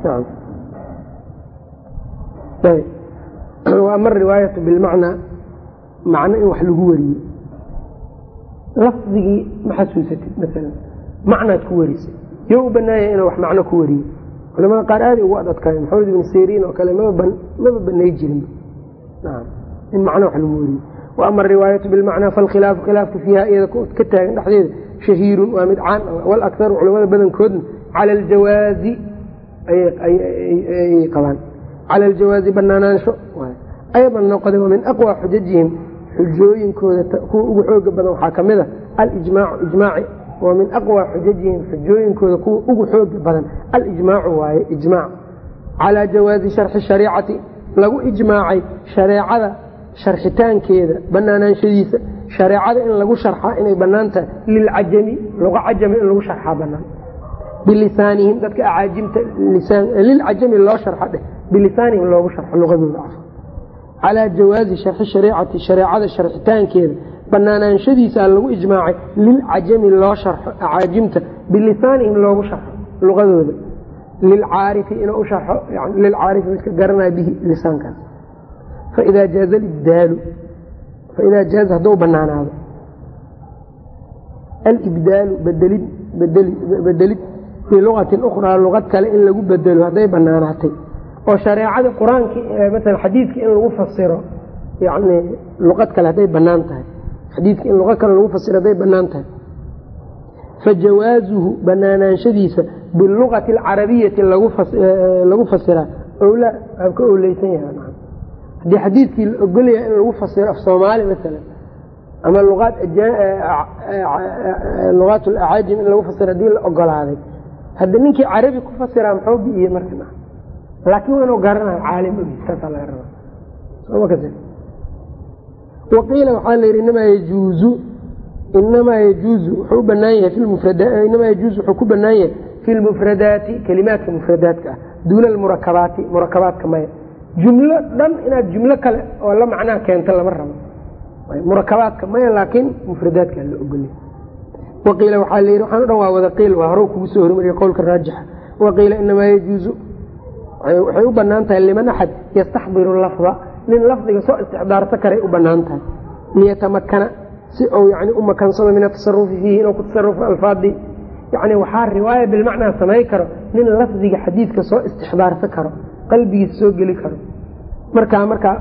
S1: ama riwaayatu bilmacnaa macno in wax lagu wariyo lafdigii ma xasuusatid maalan macnaad ku warisay yo u banaanya inuu wax macno ku wariyo culamada qaar aaday ugu adadkaay maxamed ibn siriin oo kale maba banay jirin in macno wax lagu wariyo wa ama ariwaayatu bilmacnaa falkhilaafu khilaafka fiiha iyada ka taagan dhexdeeda shahiirun waa mid caan walakharu culamada badankoodna cala aljawaazi ayay qabaan cala aljawaazi banaanaansho aydan noqda wa min aqwa xujajihim xujooyinkooda kuwa ugu xooga badan waxaa kamid a alijmaacu ijmaaci wa min aqwa xujajihim xujooyinkooda kuwa ugu xooga badan alijmaacu waaye ijmaac calaa jawaazi sharxi shariicati lagu ijmaacay shareecada sharxitaankeeda banaanaanshadiisa shareecada in lagu sharxaa inay banaan tahay lilcajami luqa cajami in lagu sharxaa banaan bilisaanihim dadka acaajimta lilcajami loo sharxa dheh bilisaanihim loogu sharxo luqadooda af calaa jawaazi sharxi shariicati shareecada sharxitaankeeda banaanaanshadiisa lagu ijmaacay lilcajami loo sharxo acaajimta bilisaanihim loogu sharxo luqadooda lilcaarifi inuu u sharxo lilcaarifi midka garanaya bihi lisaankaas faidaa jaaza libdaalu faidaa jaaza hadduu banaanaado alibdaalu bedelid bedelid fii luqatin ukhraa luqad kale in lagu bedelo hadday banaanaatay oo shareecada qur-aanki maala xadiidka in lagu fasiro yani luqad kale hadday banaan tahay xadiidka in luqad kale lagu fasiro hadday banaan tahay fajawaazuhu banaanaanshadiisa biluqati alcarabiyati lagu fasiraa owlaa aan ka owleysan yahay haddii xadiidkii la ogolyaha in lagu fasiro af soomaali maalan ama luqaat alacaajim in lagu fasiro hadii la ogolaaday hadda ninkii carabi ku fasiraa muxuu bi'iye marka laakiin waa inuu garanayo caalim saasaa laga rabaa waqiila waxaa la yidhi inamaa yajuuzu inamaa yajuuzu wuxuu u banaan yahay inamaa yajuuzu wuxuu ku banaan yahay fi lmufradaati kelimaadka mufradaadka ah duuna almurakabaati murakabaadka maya jumlo dhan inaad jumlo kale oo la macnaha keento lama rabo murakabaadka maya laakiin mufradaadka la ogolya waqiila waxaa layidhi waxaan o dhan waa wada qiil waa hore kugu soo hormariyay qowlka raajixa waqiila inamaa yajuuzu waxay u banaan tahay liman axad yastaxdiru lafda nin lafdiga soo istixdaarsa karay u banaan tahay liyatamakana si uu yani u makansado min atasarufi fiihi inuu ku tasarufo alfaadii yani waxaa riwaaya bilmacnaa samay karo nin lafdiga xadiidka soo istixdaarsa karo qalbigiisa soo geli karo markaa markaa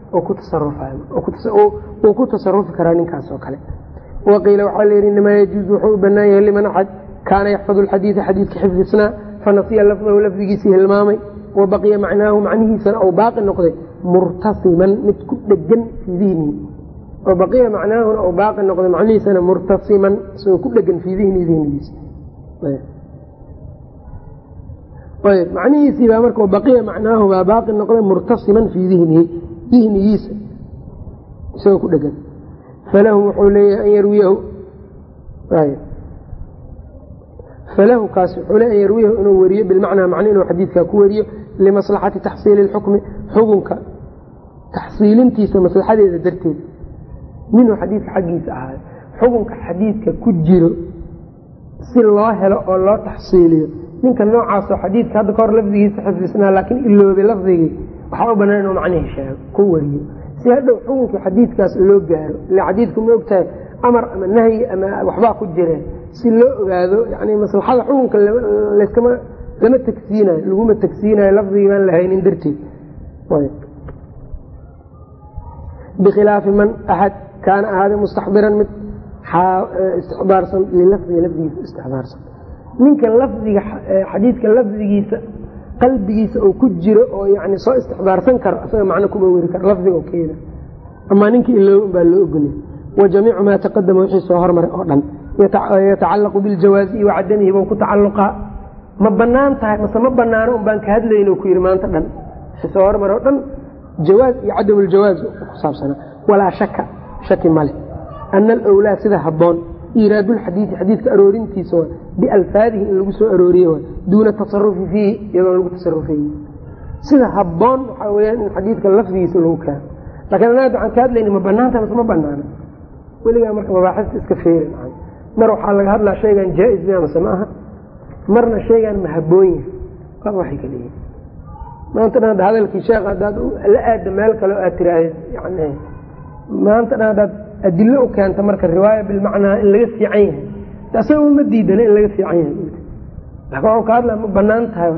S1: uu ku tasarufi karaa ninkaas oo kale waqiila waxaa layidhi inamaa yajuuzu wuxuu u banaan yahay liman axad kaana yaxfadu alxadiida xadiidka xifdisnaa fanasiya lafdahu lafdigiisii hilmaamay wa baqiya macnaahu macnihiisana ou baaqi noqday murtasiman mid ku dhegan fii dihnihi oo baqiya macnaahuna ou baaqi noqday macnihiisana murtasiman isagoo ku dhegan fii dihnihi dihnigiisa ayb macnihiisii baa marka baqiya macnaahu baa baaqi noqday murtasiman fii dihnihi dihnigiisa isagoo ku dhegan falahu wuxuu leeyahay an yarwiyahu falahu kaas wuxuu leeya an yarwiyahu inuu weriyo bilmacnaa macno inuu xadiidkaa ku weriyo limaslaxati taxsiili lxukmi xukunka taxsiilintiisa maslaxadeeda darteed minhu xadiidka xaggiisa ahaayo xukunka xadiidka ku jiro si loo helo oo loo taxsiiliyo ninka noocaasoo xadiidka hadda kahor lafdigiisa xifdisnaa laakiin iloobay lafdigii waxaa u banaan inuu macnihii sheego ku weriyo si hadhow xukunkii xadiidkaas loo gaaro ila xadiidku ma ogtahay amar ama nahyi ama waxbaa ku jireen si loo ogaado yani maslaxada xukunka laskama lama tagsiinayo laguma tagsiinayo lafdigii baan lahaynin darteed bikhilaafi man axad kaana ahaada mustaxdiran mid istixdaarsan lilafdiga lafdigiisa istixdaarsan ninka lafdiga xadiidka lafdigiisa qalbigiisa oo ku jiro oo yani soo istixdaarsan karo isaga macno kuma weri karo lafdiga keeda amaa ninka ilooban baa loo ogolay wa jamiicu maa taqadama wixii soo hormaray oo dhan yatacallaqu biljawaazi iyo wacadamihi bou ku tacalluqaa ma banaan tahay mase ma banaano un baan ka hadlayno ku yidhi maanta dhan wixii soo hormaray oo dhan jawaaz iyo cadam ljawaaz ku saabsanaa walaa shaka shaki male ana alwlaa sida habboon iiraadulxadiidi xadiidka aroorintiisa waa bialfaadihi in lagu soo arooriye waa duuna tasarufi fiihi iyadoon lagu tasarufeyi sida habboon waxaa weyaan in xadiidka lafdigiisa lagu keeno lakiin anaga waxaan ka hadlayna ma banaanta mase ma banaana weligaa marka mabaaxista iska feerin mar waxaa laga hadlaa shaygan jaa-is miya mase ma aha marna shaygan ma habboon yahay aa waxay ka leeyihin maanta dhan hadda hadalkii sheekh haddaad la aada meel kale oo aad tiraahd yani maanta dhan haddaad adilo u keenta marka riwaaya bilmacnaa in laga fiican yahay isaga uma diidana in laga fiican yahay laakiin waxuu ka hadlaa ma banaan tahay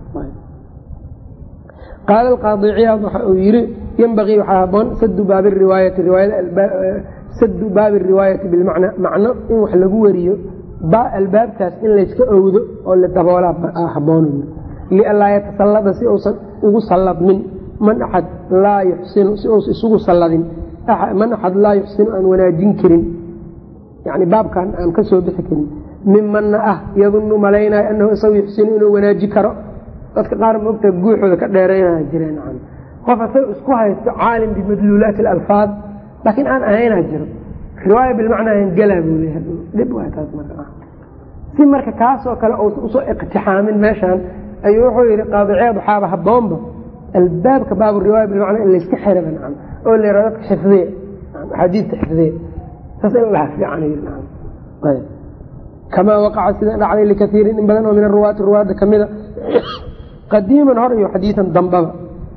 S1: qaala alqaadi ciyaad waxa uu yidhi yenbagii waxaa haboon sadu baabi riwaayati sadu baabi riwaayati bilmacna macno in wax lagu wariyo albaabkaas in layska owdo oo la daboolaa haboon lianlaa yatasallada si uusan ugu salladmin man axad laa yuxsinu si uusa isugu salladin man axad laa yuxsinu aan wanaajin karin yani baabkan aan ka soo bixi karin mimanna ah yadunnu malaynayo annahu isagu yuxsinu inuu wanaaji karo dadka qaar moogta guuxooda ka dheeraynaya jireen qof asaga isku haysto caalim bimadluulaati alalfaad laakiin aan ahaynaa jiro riwaaya bilmacnaa gelaa buu leeyahay dhib waa taas marka si marka kaasoo kale uusan usoo iqtixaamin meeshaan ayuu wuxuu yidhi qaadiceed waxaaba haboonba albaabka baabu riwaaya bilmacnaa in layska xiraba nacam oo la yidhahdo dadka xifdiya axaadiista xifdiya saas in laha fiican yidhi nacam ayb kamaa waqaca sida dhacday likaiirin in badan oo min aruwaati ruwaadda ka mida qadiiman hor iyo xadiian dambaba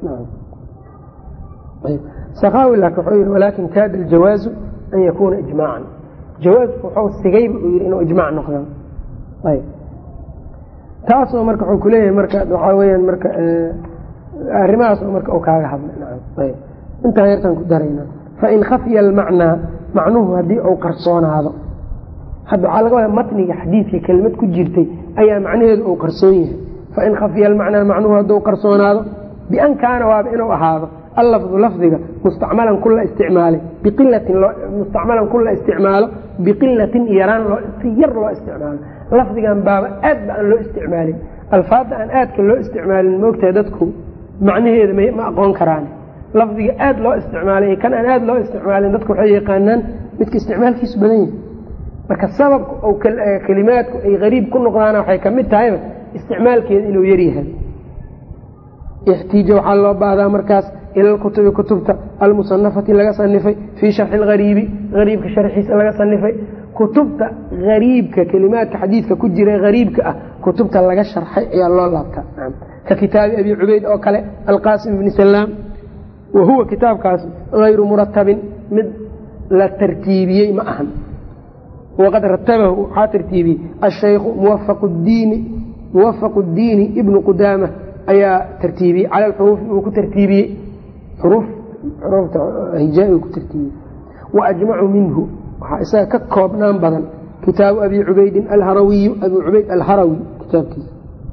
S1: sakaawi laakin wuxuu yidhi walaakin kaada aljawaazu an yakuuna ijmaacan jawaasku wuxuu sigayba uu yidhi inuu ijmaac noqdo ayb taasoo marka wuxuu kuleeyahay marka waxaa weyaan marka arrimahaasoo marka uu kaaga hadlay ayb intaan yartaan ku darayna fain khafya almacnaa macnuhu haddii uu qarsoonaado hadda waxaa laga wadaa matniga xadiidka kelimad ku jirtay ayaa macnaheedu uu qarsoon yahay fain khafya almacnaa macnuhu hadduu qarsoonaado bian kaana waaba inuu ahaado allafdu lafdiga mustacmalan kula isticmaalay biqilatin mustacmalan kula isticmaalo biqilatin yaraan si yar loo isticmaalo lafdigan baaba aad ba aan loo isticmaalin alfaadda aan aadka loo isticmaalin moogtahay dadku macnaheeda ma aqoon karaan lafdiga aad loo isticmaalay kan aan aad loo isticmaalin dadku waxay yaqaanaan midka isticmaalkiisu badan yahay marka sababka oo kelimaadku ay gariib ku noqdaana waxay kamid tahayba isticmaalkeeda inuu yaryahay ixtiija waxaa loo baahdaa markaas ila lkutubi kutubta almusanafati laga sanifay fii sharxi algariibi gariibka sharxiisa laga sanifay kutubta gariibka kelimaadka xadiidka ku jira gariibka ah kutubta laga sharxay ayaa loo laabtaa ka kitaabi abi cubayd oo kale alqaasim ibni salaam wa huwa kitaabkaas hayru muratabin mid la tartiibiyey ma ahan waqad ratabahu waxaa tartiibiyey ashaykhu muwafaqu diini ibnu qudaama ayaa tartiibiyey cala xuruufi uu ku tartiibiyey xuruufta hijaa uu ku tartiibiyey wa ajmacu minhu waxaa isaga ka koobnaan badan kitaabu abi cubaydin alharawiyu abi cubayd alharawi kitaabkiisa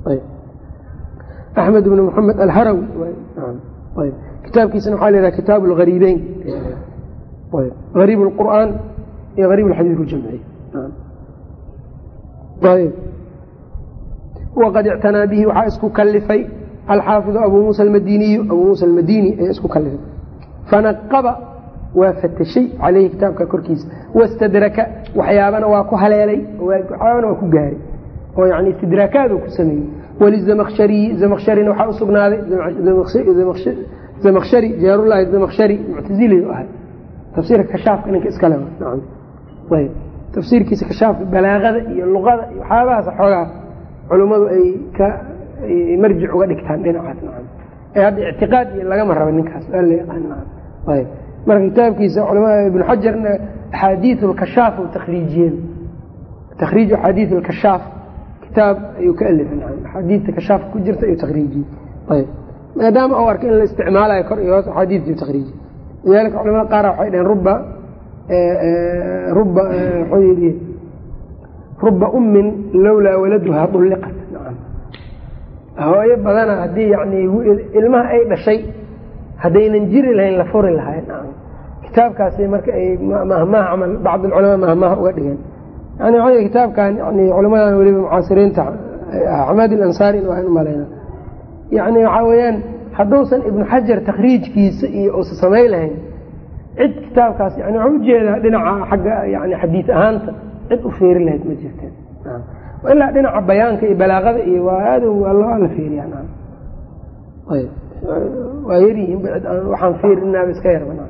S1: axmed bn maxamed alharawi kitaabkiisana waxaa la yhaha kitaabu lgariibeyn gariib lqur'aan iyo gariib alxadiid ljamci waqad ictanaa bihi waxaa isku kalifay alxaafidu abuu muusa almadiniyu abuu muusa almadini ayaa isku kalifay fanaqaba waa fatashay caleyhi kitaabka korkiisa wastadraka waxyaabana waa ku haleelay waxyaabana waa ku gaaray oo yani istidraakaadu ku sameeyey walizamakshariyi zamakharina waxaa usugnaaday zamakshari jaarullahi zamakshari muctazili ahay tafsiirka kashaafka ninka iskale ayb tafsiirkiisa kashaafka balaaqada iyo luqada iyo waxyaabahaas xoogaa culummadu ay ka marjic uga dhigtaan dhinacaas nacam ee hadda ictiqaad iyo lagama raba ninkaas waa la yaqaan ayb marka kitaabkiisa culamada ibnu xajarna axaadiiu lkashaaf u takhriijiyeen takhriij axaadiis lkashaaf kitaab ayuu ka alifay axaadiista kashaafka ku jirta ayuu takhriijiyey ayb maadaama uu arkay in la isticmaalayo kor iyo hoos axaadiistii takhriijiyey lidalika culamada qaar waxay dhaheen ruba ruba wuxuu yidhi ruba ummin lowlaa waladuhaa dulliqat hooyo badana haddii yani ilmaha ay dhashay haddaynan jiri lahayn la furi lahayn kitaabkaasi marka ay mahmaha camal bacd alculamaa mahmaha uga dhigeen yani waxa kitaabkan yani culamadan weliba mucaasiriinta axmed alansaari in waan umalayna yani waxaa weeyaan hadduusan ibnu xajar takhriijkiisa iyo uusa samayn lahayn cid kitaabkaas yani waxaa ujeedaa dhinaca xagga yani xadiis ahaanta cid u feeri lahayd ma jirteen ilaa dhinaca bayaanka iyo balaaqada iyo waa aad waa la feeriya waa yaryihiin waxaan fiirinaaba iska yarbanaa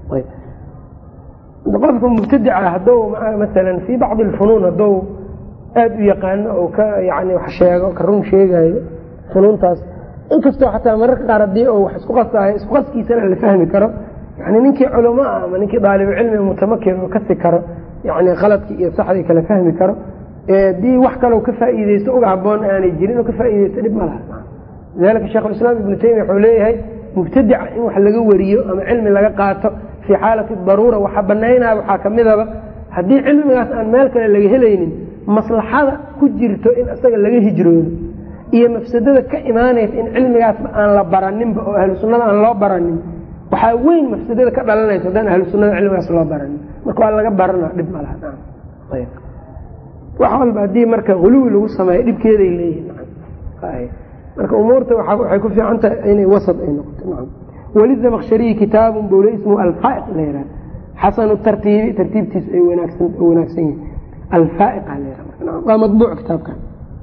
S1: qofka mubtadica hadduu masalan fii bacdi alfunuun hadduu aada u yaqaano oo ka yani wax sheego ka run sheegayo funuuntaas inkastoo xataa mararka qaar haddii uu wax isku qasaayo isku qaskiisana la fahmi karo yani ninkii culamo ah ama ninkii daalibucilmi mutamakin oo kasi karo yani khaladkii iyo saxdii kala fahmi karo haddii wax kaloo ka faa'iideysto uga haboon aanay jirin oo ka faa'iideysto dhib ma laha lidalika sheikhulislaam ibnu taymiya wuxuu leeyahay mubtadica in wax laga wariyo ama cilmi laga qaato fii xaalati daruura waxa banaynaya waxaa kamidaba haddii cilmigaas aan meel kale laga helaynin maslaxada ku jirto in isaga laga hijroodo iyo mafsadada ka imaanaysa in cilmigaasba aan la baraninba oo ahlu sunnada aan loo baranin waxaa weyn mafsadada ka dhalanaysa haddaan ahlu sunnada cilmigaas loo baranin marka waa laga barana dhib ma laha wax walba haddii marka huluwi lagu sameeyo dhibkeeday leeyihin marka umuurta waxay ku fiican tahay inay wasad ay noqoto wlizamkshariyi kitaabun bowle ismu alfaaiq la yihah xasanu tartiibi tartiibtiisu ay wanaagsan yihin alfaaiq waa mabuuc kitaabkan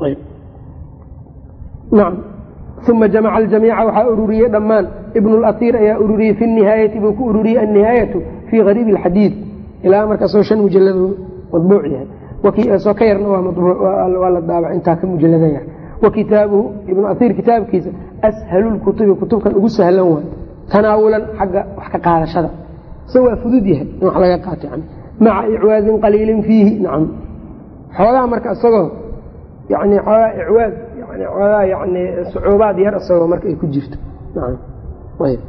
S1: nacam uma jamaca aljamiica waxaa ururiyey dhammaan ibn lasiir ayaa ururiyey fi nihaayati buu ku ururiyey annihaayatu fii gariibi alxadiid ilaa markaasoo shan mujalado madbuuc yahay soo ka yarna waa la daabac intaa ka mujalada yar wa kitaabuhu ibnu asiir kitaabkiisa ashalu lkutubi kutubkan ugu sahlan waay tanaawulan xagga wax ka qaadashada isaga waa fudud yahay in wax laga qaato yani maca icwaadin qaliilin fiihi nacam xoogaa marka isagoo yani xoogaa icwaad yani xoogaa yani sucuubaad yar isagoo marka ay ku jirto nacam ayb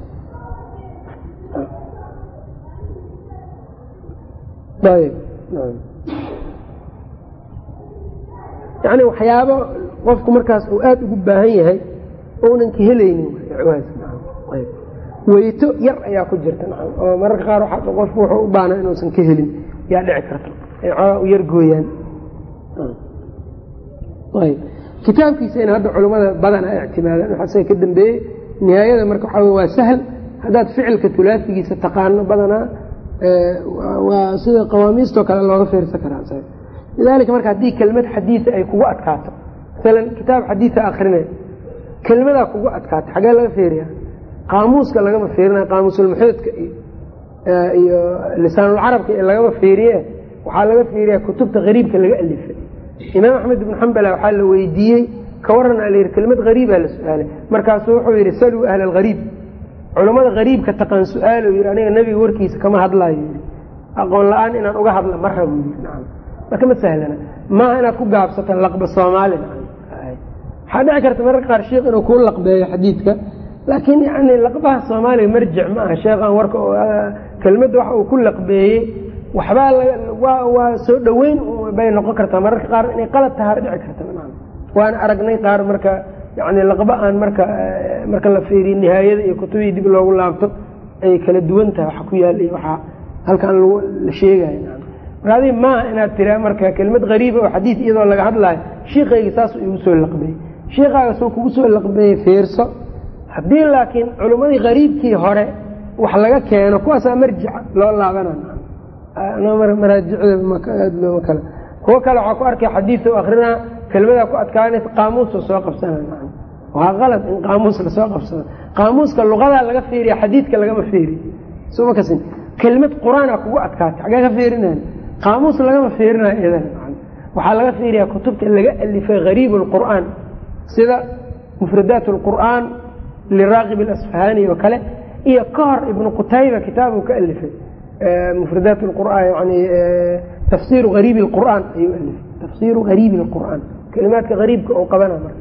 S1: ayb nacam yani waxyaabo qofku markaas uu aada ugu baahan yahay ounan ka helaynin icwaad ayb weyto yar ayaa ku jirta oo mararka qaar qofku wuxuu u baana inuusan ka helin yaa dhici karta ay xoogaa u yar gooyaan kitaabkiisana hadda culimmada badan a ictimaadaan waxaase ka dambeeyey nihaayada marka waxaa waa sahl haddaad ficilka tulaasigiisa taqaano badanaa waa sida qawaamiistoo kale looga fiirsan karaa lidaalika marka haddii kelmad xadiida ay kugu adkaato masalan kitaab xadiida akrinay kelmadaa kugu adkaato xagee laga fiiriya qaamuuska lagama fiirina qaamuusulmuxuudka iyo lisaanulcarabka iyo lagama fiiriye waxaa laga fiiriya kutubta hariibka laga alifay imaam axmed ibnu xambala waxaa la weydiiyey ka waran a layidhi kelmad hariibaa la su-aalay markaasuu wuxuu yidhi saluu ahla alhariib culammada hariibka taqaan su-aalo yidhi aniga nebiga warkiisa kama hadlaayo yidhi aqoon la-aan inaan uga hadla ma rabo yidhi nacam marka ma sahlana maaha inaad ku gaabsato laqba soomaali nacam waxaa dhici karta mararka qaar sheikh inuu kuu laqbeeyo xadiidka laakiin yani laqbaha soomaaliga marjic ma aha sheekhan warka kelmadda waxa uu ku laqbeeyey waxbaa waa soo dhoweyn bay noqon kartaa mararka qaar inay qalad tahaa dhici karta waana aragnay qaar marka yani laqba aan marka marka la fiiriyo nihaayada iyo kutubihii dib loogu laabto ay kala duwan tahay waxa ku yaal iyo waxaa halkan la sheegayo marka adi maaha inaad tiraa marka kelmad hariiba oo xadiid iyadoo laga hadlaayo shiikayga saasuu igu soo laqbeeyey shiikaaga soo kugu soo laqbeeyey fiirso haddii laakiin culummadii hariibkii hore wax laga keeno kuwaasaa marjica loo laabana maraajicda kale kuwo kale waxaa ku arkay xadiida u akrinaa kelmadaa ku adkaanaysa qaamuusa soo qabsana waa qalad in qaamuus lasoo qabsado qaamuuska luqadaa laga fiiriya xadiidka lagama fiiriy soma kasin kelmad qur-aana kugu adkaatay xagee ka fiirinayn qaamuus lagama fiirinayo idan waxaa laga fiiriyaa kutubta laga alifay hariib lqur'aan sida mufradaat lqur'aan liraaqib alasfahani oo kale iyo ka hor ibnu qutayba kitaabuu ka alifay mufradaat qur'aan yani tafsiru hariibi lqur'aan ayuu alifay tafsiru hariibi lqur'aan kelimaadka hariibka oo qabana marka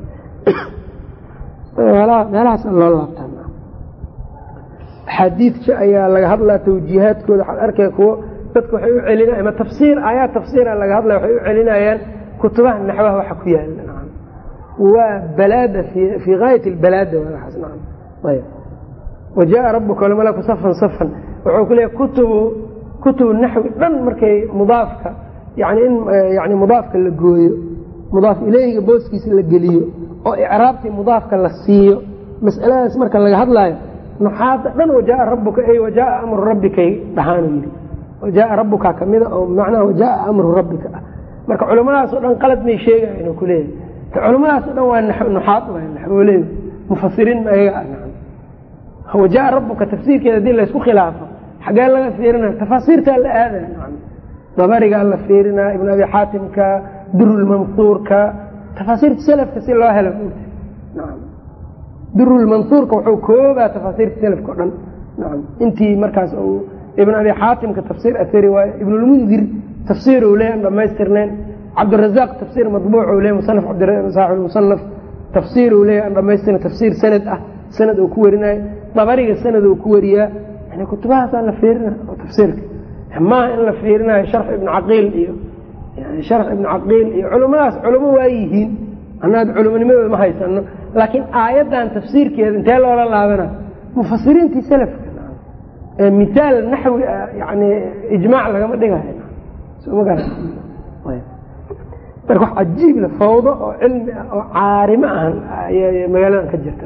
S1: meelahaas loo laabtaa axaadiidka ayaa laga hadlaa tawjiihaadkooda waxaad arkay kuwo dadka waxay u celina ama tafsiir aayaad tafsiira laga hadlaya waxay u celinayaan kutubaha naxwaha waxa ku yaala waa balaada fii gaayat albalaada waaas ayb wajaءa rabuka walmalaku safan safan wuxuu ku leeyahy kutubu kutubu naxwi dhan markay mudaafka yani in yani mudaafka la gooyo mudaaf ileyhiga booskiisa la geliyo oo icraabtii mudaafka la siiyo mas'aladaas marka laga hadlaayo nuxaada dhan wajaaa rabuka ey wajaaa amru rabbikay dhahaanu yidhi wajaaa rabuka kamida oo macnaha wajaaa amru rabbika ah marka culimmadaasoo dhan qalad may sheegaya inuu ku leeyahay culimmadaasoo dhan waa nuxaad naxwooley mufasiriin ayaga ah wajaaa rabuka tafsiirkeeda hadii laysku khilaafo xagee laga fiirinaya tafaasiirtaa la aadaya dabarigaa la fiirinaa ibn abi xaatimka durulmansuurka tafaasiirta selafka si loo helo durulmansuurka wuxuu koobaa tafaasiirta selafka o dhan naam intii markaas ibn abi xaatimka tafsiir asari waayo ibnulmundir tafsiir u leeyan dhamaystirneen cabdirazaaq tafsiir madbuuc u leey musanaf saaxib musanaf tafsiir uu leeyahy aan dhamaystirna tafsiir sanad ah sanad uu ku warinayo dabariga sanad uu ku wariyaa yani kutubahaasaa la fiirina oo tafsiirka maaha in la fiirinayo sharx ibnu caqiil iyo sharx ibnu caqiil iyo culimmadaas culimo waa yihiin annaad culimonimadooda ma haysano laakiin aayaddan tafsiirkeeda intee loola laabana mufasiriintii salafka ee misaal naxwi ah yani ijmaac lagama dhigayo soma gara marka wax cajiib le fawdo oo cilmi ah oo caarimo ahan magaaladan ka jirta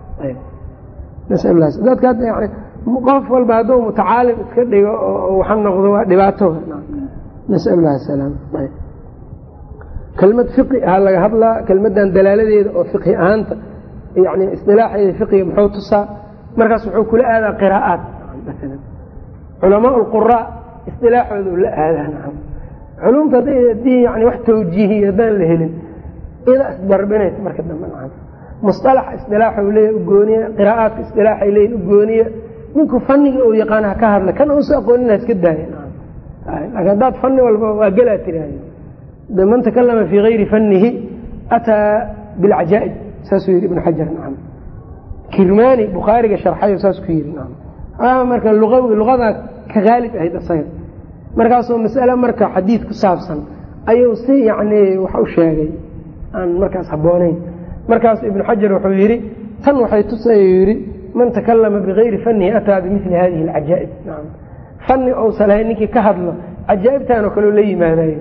S1: dadka hadda yani qof walba hadduu mutacaalim iska dhigo oo waxa noqdo waa dhibaato nasal lah salaam kelmad fiqi aha laga hadlaa kelmadan dalaaladeeda oo fiqhi ahaanta yani isdilaaxeeda fiqiga muxuu tusaa markaas wuxuu kula aadaa qiraa'aat maala culamaa lquraa isdilaaxooda la aadaa culumta hadii yani wax tawjiihiy haddaan la helin ida isbarbinaysa marka dambe nacam musalaxa isdilaaxa leeya ugooniya qiraa'aatka isdilaaxay leeyihin ugooniya ninku faniga uu yaqaan ha ka hadla kan uusa aqoonina iska daaya laakiin haddaad fani walba waa gelaa tiraahda man takalama fii gayri fanihi ataa bilcajaa'ib saasuu yihi ibnu xajar nacam kirmaani bukhaariga sharxayo saas ku yidhi nacam marka luawi luqadaa ka haalib ahayd asaga markaasoo masale marka xadiid ku saabsan ayuu si yacni wax u sheegay aan markaas habboonayn markaas ibnu xajar wuxuu yidhi tan waxay tusay yidhi man takalama bigayri fanihi ataa bimili hadihi alcajaa'ib nacam fani ousan lahayn ninkii ka hadlo cajaa'ibtan oo kaleo la yimaadayo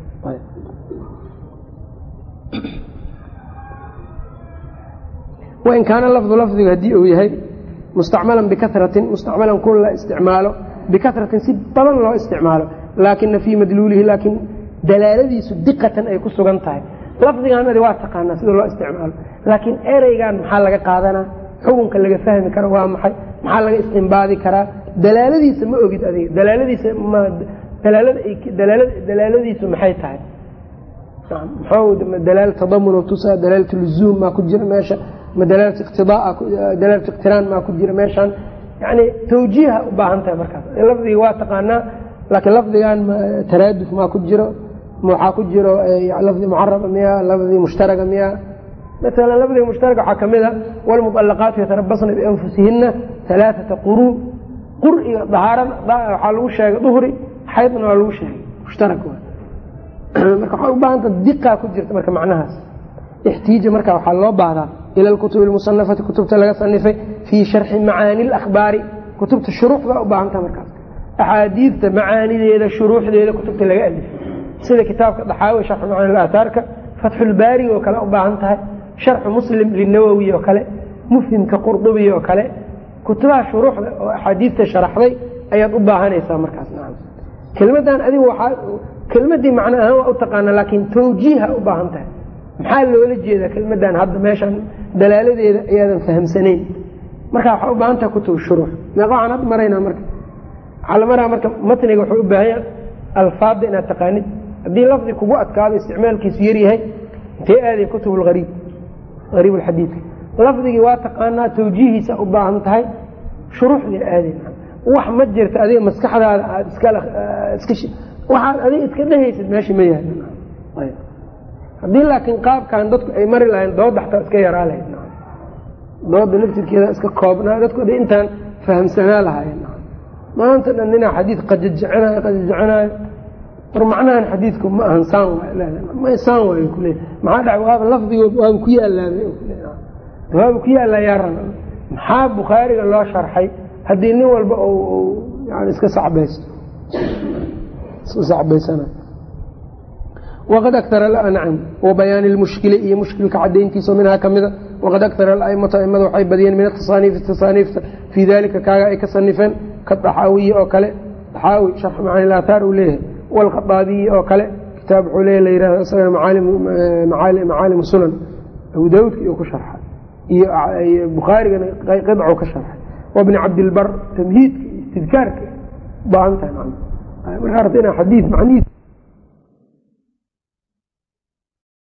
S1: wain kaana lafdu lafdigu haddii uu yahay mustacmalan bikaratin mustacmalan kun la isticmaalo bikaratin si badan loo isticmaalo laakina fii madluulihi laakiin dalaaladiisu diqatan ay ku sugan tahay lafdigaanadi waa taqaanaa sida loo isticmaalo laakiin ereygan maxaa laga qaadanaa xukunka laga fahmi karo waa maxay maxaa laga istimbaadi karaa dalaaladiisa ma ogid adiga dalaaladiisa dalaaladiisu maxay tahay dalaal tadamun tusaa dalaalat luzuum maa ku jira meesha ma dalaalat iqtidaa dalaalat iqtiraan maa ku jira meeshaan yani tawjiiha u baahan tahay markaas lafdiga waa taqaanaa laakiin lafdigan taraaduf maa ku jiro waxaa ku jiro lafdi mucaraba miya lafdi mushtaraga miya maala lafdiga mushtaraka waxaa kamid a wlmuطalaqaatu yatarabasna bianfusihina alaaثata quruu quriga dahaarada waxaa lagu sheegay duhri xaydna waa lagu sheegay mushtarak marka waxay u baahanta diqaa ku jirta marka macnahaas ixtiija marka waxaa loo baahdaa ila alkutubi almusanafati kutubta laga sanifay fii sharxi macaani اlakhbaari kutubta shuruuxda u baahantaha markaas axaadiidta macaanideeda shuruuxdeeda kutubta laga alifay sida kitaabka daxaawi sharxu macaani aathaarka fatxulbaari oo kale u baahan tahay sharxu muslim linawowi oo kale mufhimka qurdubi oo kale kutubaha shuruuxda oo axaadiidta sharaxday ayaad u baahanaysaa markaas kelmadan adigu waaa kelmadii macno ahaan waa u taqaana laakiin tawjiiha u baahan tahay maxaa loola jeedaa kelmadan hadda meeshan dalaaladeeda ayaadan fahamsanayn marka waxaa u baahan tahay kutub shuruux meeqa waxaan hadda maraynaa marka waxaa la maraa marka matniga wuxuu u baahanya alfaadda inaad taqaanid haddii lafdi kugu adkaado isticmaalkiisu yaryahay intee aaday kutub lariib ariib alxadiidka lafdigii waa taqaanaa tawjiihiisa u baahan tahay shuruuxdii aaday wax ma jirta adiga maskaxdaada aad waxaad adiga iska dhehaysid meesha ma yahay haddii laakiin qaabkan dadku ay mari lahayn dooda xataa iska yaraa lahayd dooda laftirkeeda iska koobnaa dadku d intaan fahamsanaa lahaayeen maanta dhan ninaa xadiid qajajecinayo qajajecinayo war macnahan xadiidku ma ahan saan ma saan waay kule maxaa dhaca waaba lafdigood waaba ku yaalaabay waaba ku yaallaa yaaran maxaa bukhaariga loo sharxay haddii nin walba yani iska sacbaysto iska sacbaysana waqad aktara nacam wa bayaani lmushkili iyo mushkilka cadayntiisa minhaa kamida waqad aktara alaimatu aimada waxay badiyeen min atasaaniifi tasaaniifta fii dalika kaaga ay ka sanifeen kadaxaawiyi oo kale daxaawi sharx macaani laathaar uu leeyahay walkhadaabiyi oo kale kitaab wuxuu leeya la yihahdo isagana macaalimu sunan abu daawudka iyo ku sharxa iyo bukhaarigana qidcu ka sharxay wabni cabdilbar tamhiidka iyo istidkaarka ubaahan tahay markaa rabta inaa xadiid macnihiis